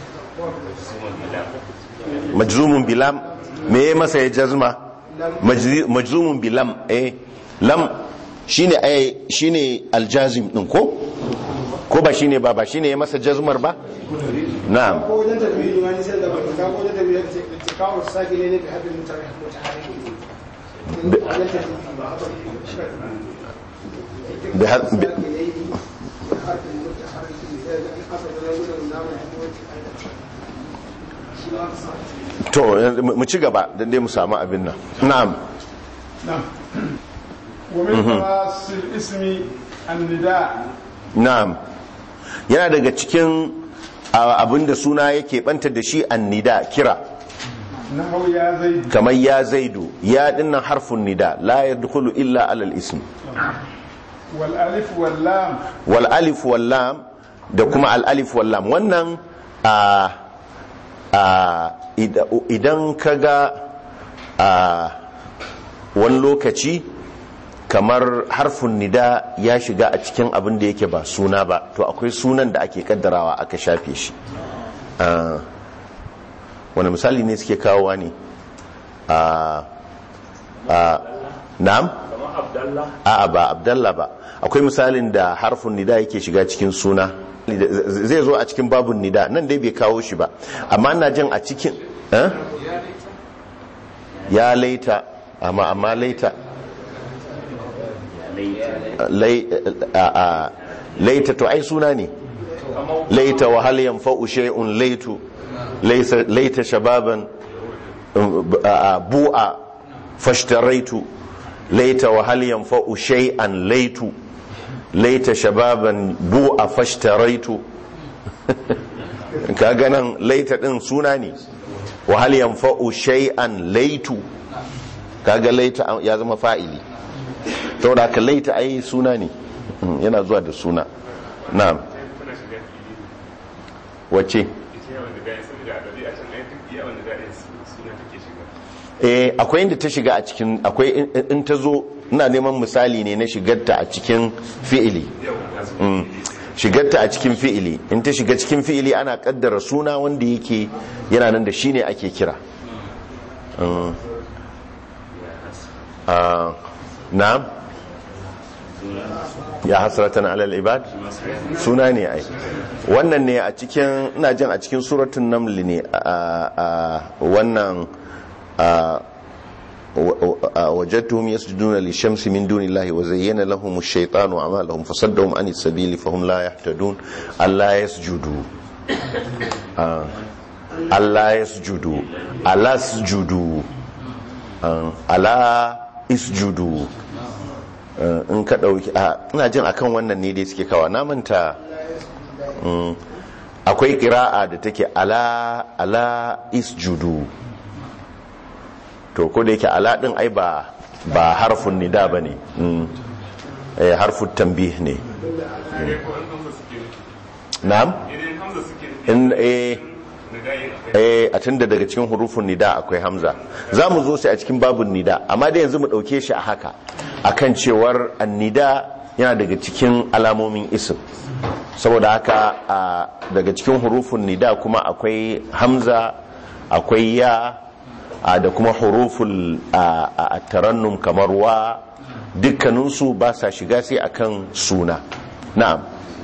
S1: majzumun bilam me ya masa ya jazma Majzi- majzumun bilam eh lam shine ai shine aljazim din ko ko ba shine ba ba shine ya masa jazmar ba na'am
S6: ko wajen tafiye ne wani sai da ba ka ko wajen tafiye ce ce kawo sake ne ne bi hadin mutare mutahariki wajen tafiye ba
S1: bi ha- bi- to yanzu mu ci gaba dan dai mu samu abin nan na'am
S2: نعم ومن خواص الاسم النداء
S1: na'am yana daga cikin a, abin da suna yake banta da shi annida kira
S2: نحو يا زيد
S1: kamar ya zaidu ya dinnan harfun nida la yadkhulu illa alal ism
S2: والالف واللام
S1: wal alif wal lam da kuma al alif wal lam wannan a a ida- idan kaga a wani lokaci kamar harfin nida ya shiga a cikin abin da yake ba suna ba to akwai sunan da ake kaddarawa aka shafe shi Ah, wani misali ne suke kawowa ne a a na'am
S4: kamar abdallah
S1: a'a ba abdallah ba akwai misalin da harfin nida yake shiga cikin suna zai zo a cikin babun nida nan dai bai kawo shi ba amma ina jin a cikin eh? ya laita amma amma laita lai a- a- laita to ai suna ne laita wa hal yanfa'u shay'un laitu laysa laita shababan um, a- a- bu'a fashtaraitu laita wa hal yanfa'u shay'an laitu laita shababan bu'a fashtaraitu kaga nan laita din suna ne wa hal yanfa'u shay'an laitu kaga laita ya zama fa'ili saboda ka laita ai suna ne Mm, yana zuwa da suna na'am
S7: tana shiga fili
S1: wace
S7: ita yawan da gaya saboda a ɗabi a can ai duk yawan da gaya suna take shiga
S1: eh akwai inda ta shiga a cikin akwai in- in ta zo ina neman misali ne na shigarta a cikin fi'ili Mm. shigarta a cikin fi'ili in ta shiga cikin fi'ili ana kaddara suna wanda yake yana nan da shine ake kira Mm. Ah, na'am ya hasratan alal ibad suna ne ai wannan ne a cikin ina jin a cikin suratun naml ne a a- wannan a وجدتهم يسجدون للشمس من دون الله وزين لهم الشيطان أعمالهم فصدهم عن السبيل فهم لا يهتدون ألا يسجدوا آه. ألا يسجدوا ألا اسجدوا آه. ألا اسجدوا آه. in ka ɗauki a ina jin akan wannan ne dai suke kawa na manta mm, akwai ƙira'a da take ala ala isjudu to ko da yake ala din ai ba ba harfun nida bane mm eh harfun tanbih ne
S7: sai ko an hamza suke nufi
S1: na'am
S7: idan hamza suke nufi
S1: in eh
S7: na gayin akwai
S1: eh a tunda daga cikin hurufun nida akwai hamza za mu zo sai a cikin babun nida amma dai yanzu mu dauke shi a haka akan cewar annida yana daga cikin alamomin isim saboda haka a daga cikin hurufun nida kuma akwai hamza akwai ya a da kuma huruful a a tarannum kamar wa dukkaninsu ba sa shiga sai akan suna na'am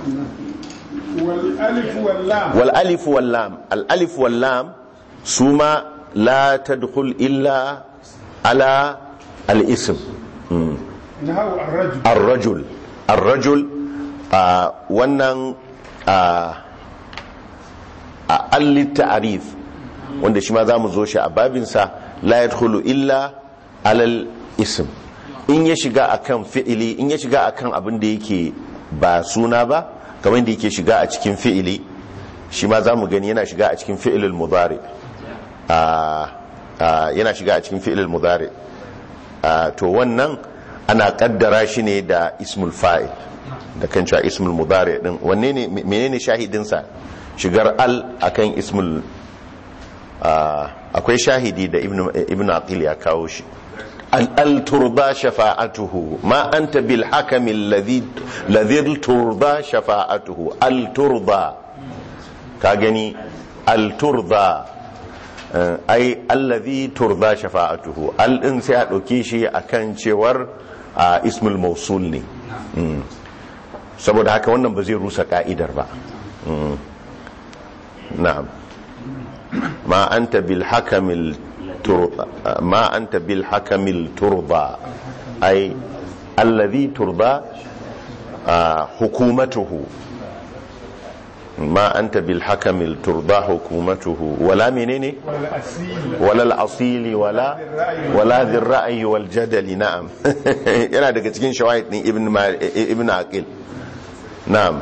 S2: والألف واللام
S1: والالف واللام الالف واللام ثم لا تدخل الا على الاسم مم.
S2: نهو الرجل
S1: الرجل الرجل آه wannan ah, a allit ta'arif wanda shi ma za mu zo shi a babinsa la yadkhulu illa alal ism in ya shiga akan fi'ili in ya shiga akan abin da yake ba suna ba kamar da yake shiga a cikin fi'ili shi ma za mu gani yana shiga a cikin fi'ilul mudari Ah, ah, yana shiga a cikin fi'ilul mudari Ah, to wannan ana kaddara shi ne da ismul fa'il da kan cewa ismul mudari din wanne ne menene shahidinsa shigar al akan ismul ah, akwai shahidi da ibnu ibnu aqil ya kawo shi al al turba shafa'atuhu ma anta bil hakami alladhi ladhi turba shafa'atuhu al turba ka gani al turba Eh, ai allazi turda shafa'atuhu al din sai a dauke shi akan cewar a ismul mausul ne Mm. saboda haka wannan ba zai rusa ka'idar ba Mm. na'am ma anta bil hakamil turda ma anta bil hakamil turda ai allazi turda ah, hukumatuhu ما أنت بالحكم ترضى حكومته ولا منيني
S2: والأسيل
S1: ولا الأصيل ولا ولا ذي الرأي والجدل نعم yana daga cikin shawahid din ibn Ma- ibn aqil na'am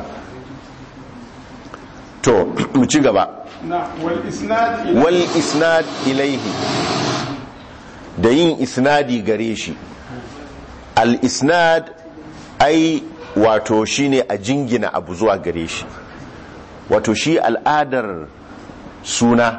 S1: to mu ci gaba
S2: نعم والإسناد إلى
S1: wal isnad ilaihi da yin isnadi gare shi al isnad ai wato shine a jingina abu zuwa gare shi wato shi al'adar suna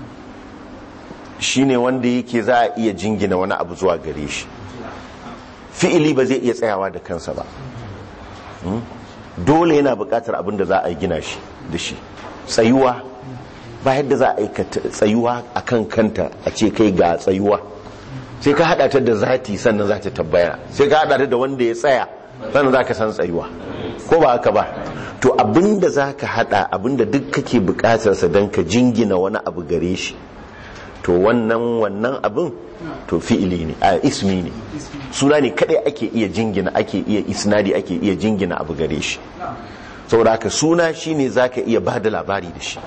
S1: shine wanda yake za a iya jingina wani abu zuwa gare shi fi'ili ba zai iya tsayawa da kansa ba Hmm? dole yana buƙatar abin da za a gina shi da shi tsayuwa ba yadda za a aikata tsayuwa a kan kanta a ce kai ga tsayuwa sai ka hada ta da zati sannan za ta tabbaya sai ka hada ta da wanda ya tsaya sannan za ka san tsayuwa ko ba haka ba to abinda za ka hada abinda duk kake bukatarsa don ka jingina wani abu gare shi to wannan wannan abin to fi'ili ne a ismi ne suna ne kadai ake iya jingina ake iya isnadi ake iya jingina abu gare shi saboda haka suna shine zaka iya ba da labari da shi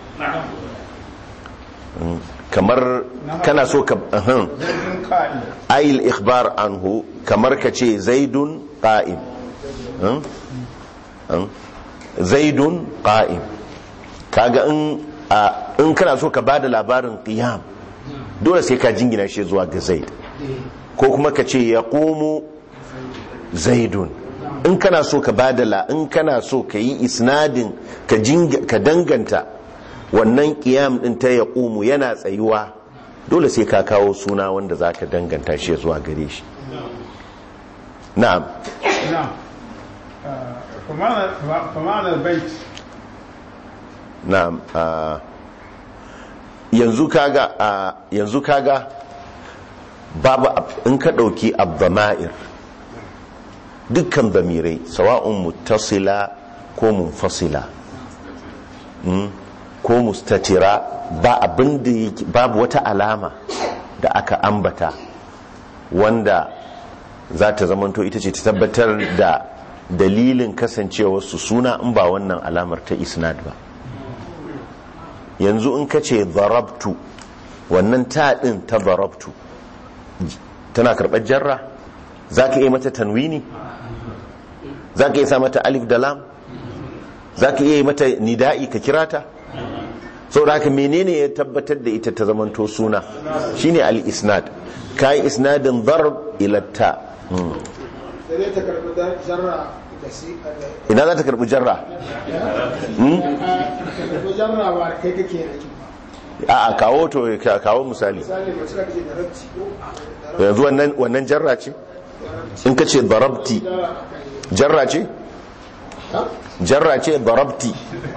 S1: Mm, kamar kana so ka ahan.
S2: zaidun qa'im
S1: ayil ikhbar anhu kamar ka ce zaidun qa'im Hmm? Hmm? zaidun qa'im kaga in a- in kana so ka bada labarin qiyam dole sai ka jingina shi zuwa ga zaid ko kuma ka ce yaqumu zaidun in kana so ka bada la in kana so ka yi isnadin ka jinga ka danganta wannan qiyam din ta yaqumu yana tsayuwa dole sai ka kawo suna wanda zaka danganta shi zuwa gare shi na'am
S2: نعم آه، فمعنى فمعنى البيت
S1: na'am ah, yanzu kaga ah, yanzu kaga babu ab- in ka dauki abdama'ir dukkan damirai sawa'un muttasila ko munfasila mm, ko mustatira ba abin da yake- babu wata alama da aka ambata wanda za ta zamanto ita ce ta tabbatar da dalilin kasancewarsu suna in ba wannan alamar ta isnad ba yanzu in ka ce zarabtu wannan ta ɗin ta zarabtu tana karɓar jarra za ka iya mata tanwini za ka iya sa mata alif da lam za ka iya mata nida'i ka kira ta sau da haka menene ya tabbatar da ita ta zamanto suna shine al-isnad ka yi isnadin zarab ilatta
S6: da dai ta karɓi da jarra da si da
S1: ina za ta karɓi jarra Hmm?
S6: ta karɓi jarra ba kai kake aiki
S1: a a kawo to ka- kawo misali
S6: misali mace da kake da rabci ko
S1: yanzu wannan wannan jarra ce in ka ce darabti jarra ce jarra ce darabti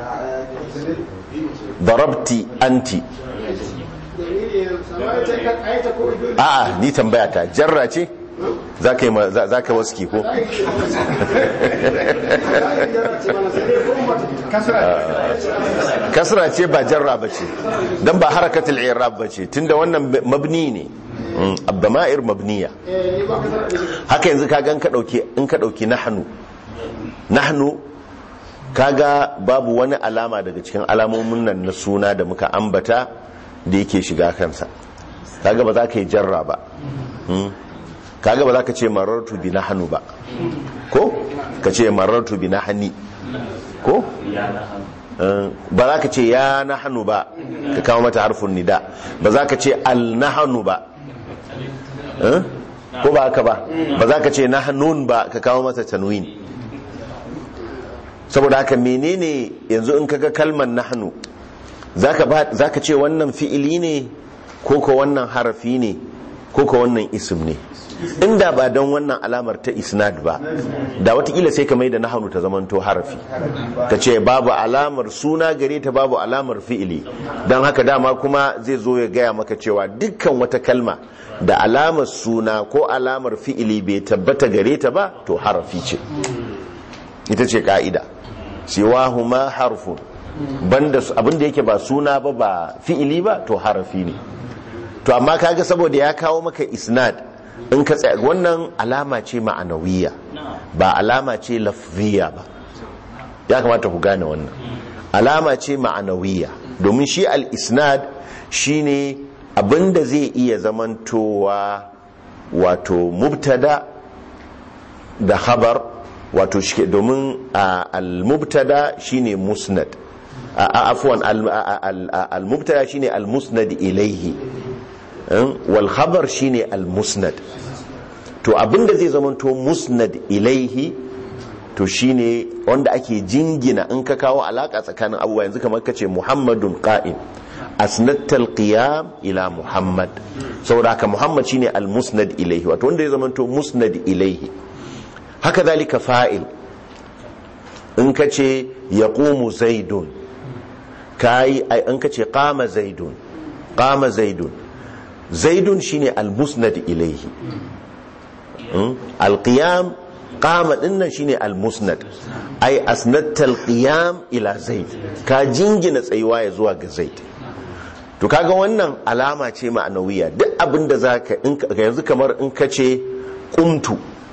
S1: darabti anti
S6: dalili ne sama ita ka aita ko dole
S1: a'a ni tambaya ta jarra ce za ka yi ma- za za ka waski ko kasra ce ba jarra ba ce don ba harakatul irab ba ce tunda wannan mabni ne Mm, abdama'ir mabniya haka yanzu kaga in ka dauki in ka dauki nahnu nahnu kaga babu wani alama daga cikin alamomin nan na suna da muka ambata da yake shiga kansa kaga ba za ka yi jarra ba Mm. kaga ba za ka ce marartu bi nahnu ba ko ka ce marartu bi nahni ko Eh, ba za ka ce ya nahnu ba ka kawo mata harfin nida ba za ka ce al nahnu ba Eh? ko ba haka ba ba za ka ce nahnun ba ka kawo mata tanwin saboda haka menene yanzu in kaga kalmar nahnu zaka ba zaka ce wannan fi'ili ne ko ko wannan harafi ne ko ko wannan ism ne inda ba don wannan alamar ta isnad ba da watakila sai ka mai da nahnu ta zamanto harafi ka ce babu alamar suna gare ta babu alamar fi'ili don haka dama kuma zai zo ya gaya maka cewa dukkan wata kalma da alamar suna ko alamar fi'ili bai tabbata gare ta ba to harafi ce ita ce ka'ida siwahuma harfun banda su- abinda yake ba suna ba ba fi'ili ba to harafi ne to amma kaga saboda ya kawo maka isnad in ka tsaya wannan alama ce ma'anawiya ba alama ce lafziya ba ya kamata ku gane wannan alama ce ma'anawiya domin shi al-isnad shine abinda zai iya zamantowa wato mubtada da khabar wato shi domin a, al-mubtada shine musnad a, a, afwan al- a- al- a- al-mubtada shine al-musnad ilaihi in, wal khabar shine al-musnad to abinda zai zamanto musnad ilaihi to shine wanda ake jingina in ka kawo alaka tsakanin abubuwa yanzu kamar kace muhammadun qa'im asnattal qiyam ila muhammad saboda haka muhammad shine al-musnad ilaihi wato wanda ya zamanto musnad ilaihi haka zalika fa'il in ka ce ya ƙumu zaidun ka yi in ka ce ƙama zaidun ƙama zaidun zaidun shine al-musnad ilaihi Mm? al-qiyam qama dinnan shine al-musnad ai asnadta al-qiyam ila zaid ka jingina tsayuwa ya zuwa ga zaid to kaga wannan alama ce ma'anawiya duk abinda zaka in ka- yanzu kamar in ka ce qumtu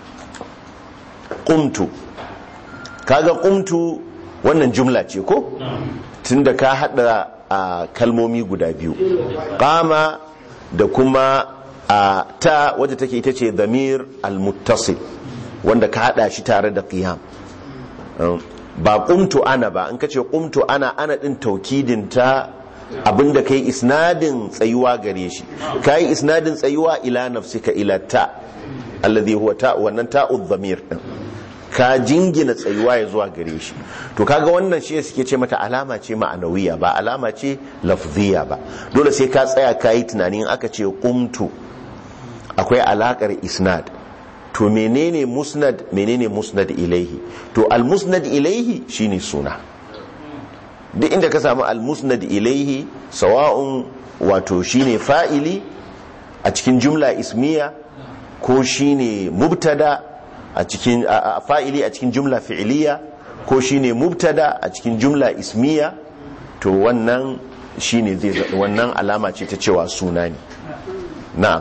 S1: qumtu kaga qumtu wannan jumla ce ko tunda ka hada a kalmomi guda biyu qama da kuma a ta wadda take ita ce damir al-muttasil wanda ka hada shi tare da qiyam Um, ba qumtu ana ba in kace qumtu ana ana din taukidin ta abinda kai isnadin tsayuwa gare shi kai isnadin tsayuwa ila nafsika ila ta alladhi huwa ta wannan ta'u dhamir din ka jingina tsayuwa ya zuwa gare shi to kaga wannan shi suke ce mata alama ce ma'anawiya ba alama ce lafziya ba dole sai ka tsaya ka yi tunanin aka ce qumtu akwai alakar isnad to menene musnad menene musnad ilaihi to al musnad ilaihi shine suna duk inda ka samu al musnad ilaihi sawa'un wato shine fa'ili a cikin jumla ismiya ko shine mubtada a cikin a- a- fa'ili a cikin jumla fi'iliya ko shine mubtada a cikin jumla ismiya to wannan shine zai za- wannan alama ce ta cewa suna ne na'am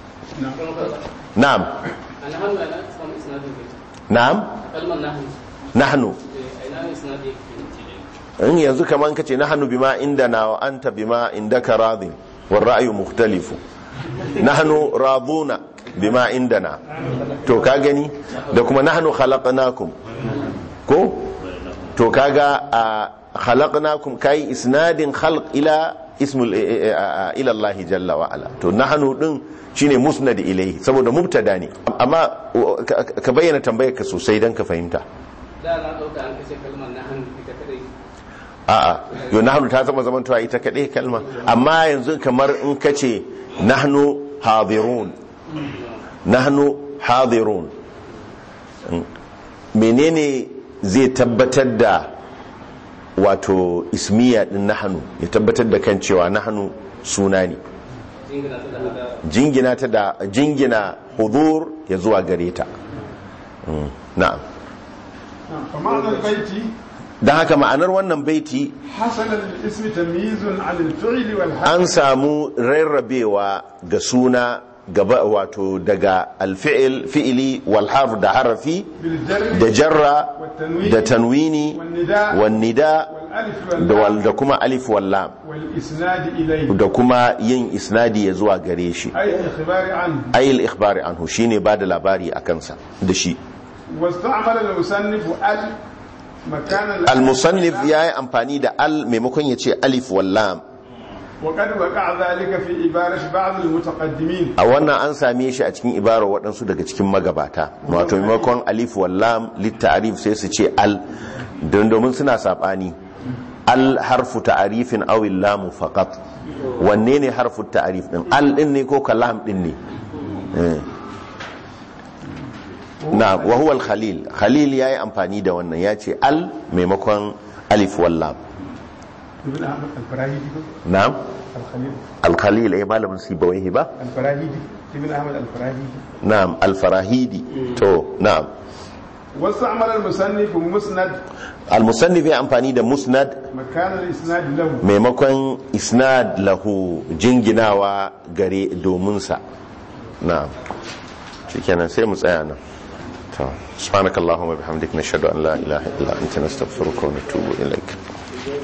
S1: na'am
S3: الهم أنا اسمه إسناد
S1: na'am
S3: كلمة نحن
S1: nahnu
S3: أين إسناد
S1: in yanzu kaman kace nahnu bima indana wa anta bima indaka radin wal ra'yu mukhtalifu nahnu raduna bima indana to ka gani da kuma nahnu khalaqnakum ko to kaga a khalaqnakum kai isnadin khalq ila ismul eh, eh, eh, ila Allah jalla wa ala to nahnu din shine musnad ilayhi saboda mubtada ne amma uh, ka ka bayyana tambayar ka sosai dan ka fahimta
S3: da na ɗauka an kashe kalmar nahnu ita kadai
S1: a'a yau nahnu ta zama zaman tuwa ita kaɗai kalma amma yanzu kamar in ka ce nahnu hadirun nahnu hadirun Mm. menene zai tabbatar da wato ismiya din nahnu ya tabbatar da kan cewa nahnu suna ne
S3: jingina ta da hada
S1: jingina ta da jingina hudur ya zuwa gare ta Mm. na'am
S2: فمعنى البيت
S1: don haka ma'anar wannan baiti
S2: حصل للاسم تمييز عن الفعل والحرف
S1: an samu rarrabewa ga suna gaba wato daga alfi'il fi'ili wal harf da harafi
S2: بالجر
S1: da jarra
S2: والتنوين
S1: da tanwini
S2: والنداء
S1: wan nida
S2: والالف
S1: da wal
S2: واللام
S1: da kuma alif wal lam
S2: والاسناد اليه
S1: da kuma yin isnadi ya zuwa gare shi
S2: اي الاخبار عنه
S1: ayil ikhbari anhu shine bada labari a kansa da shi
S2: واستعمل المصنف ال مكان ال-
S1: al-musannif yayi amfani da al maimakon ya ce alif wal lam
S2: وقد وقع ذلك في عبارة بعض المتقدمين
S1: a wannan an same shi a cikin ibarar waɗansu daga cikin magabata wato maimakon alif wallam littarif sai su ce al don domin suna saɓani al harfu ta'arifin awil lamu faqat wanne ne harfu ta'arif din al din ne ko kalam din ne Eh. na wa huwa al khalil khalil yayi amfani da wannan ya ce al maimakon alif wallam
S2: ابن احمد الفراهيدي
S1: na'am
S2: الخليل
S1: al khalil ai malamin sibawaihi ba
S2: الفراهيدي ابن احمد الفراهيدي
S1: na'am al farahidi to na'am
S2: واستعمل المصنف مسند
S1: al-musannif ya amfani da musnad
S2: مكان الاسناد له
S1: maimakon isnad lahu jinginawa gare dominsa na shikenan sai mu tsaya nan to subhanakallahumma bihamdika nashhadu an la ilaha illa anta nastaghfiruka wa natubu ilaik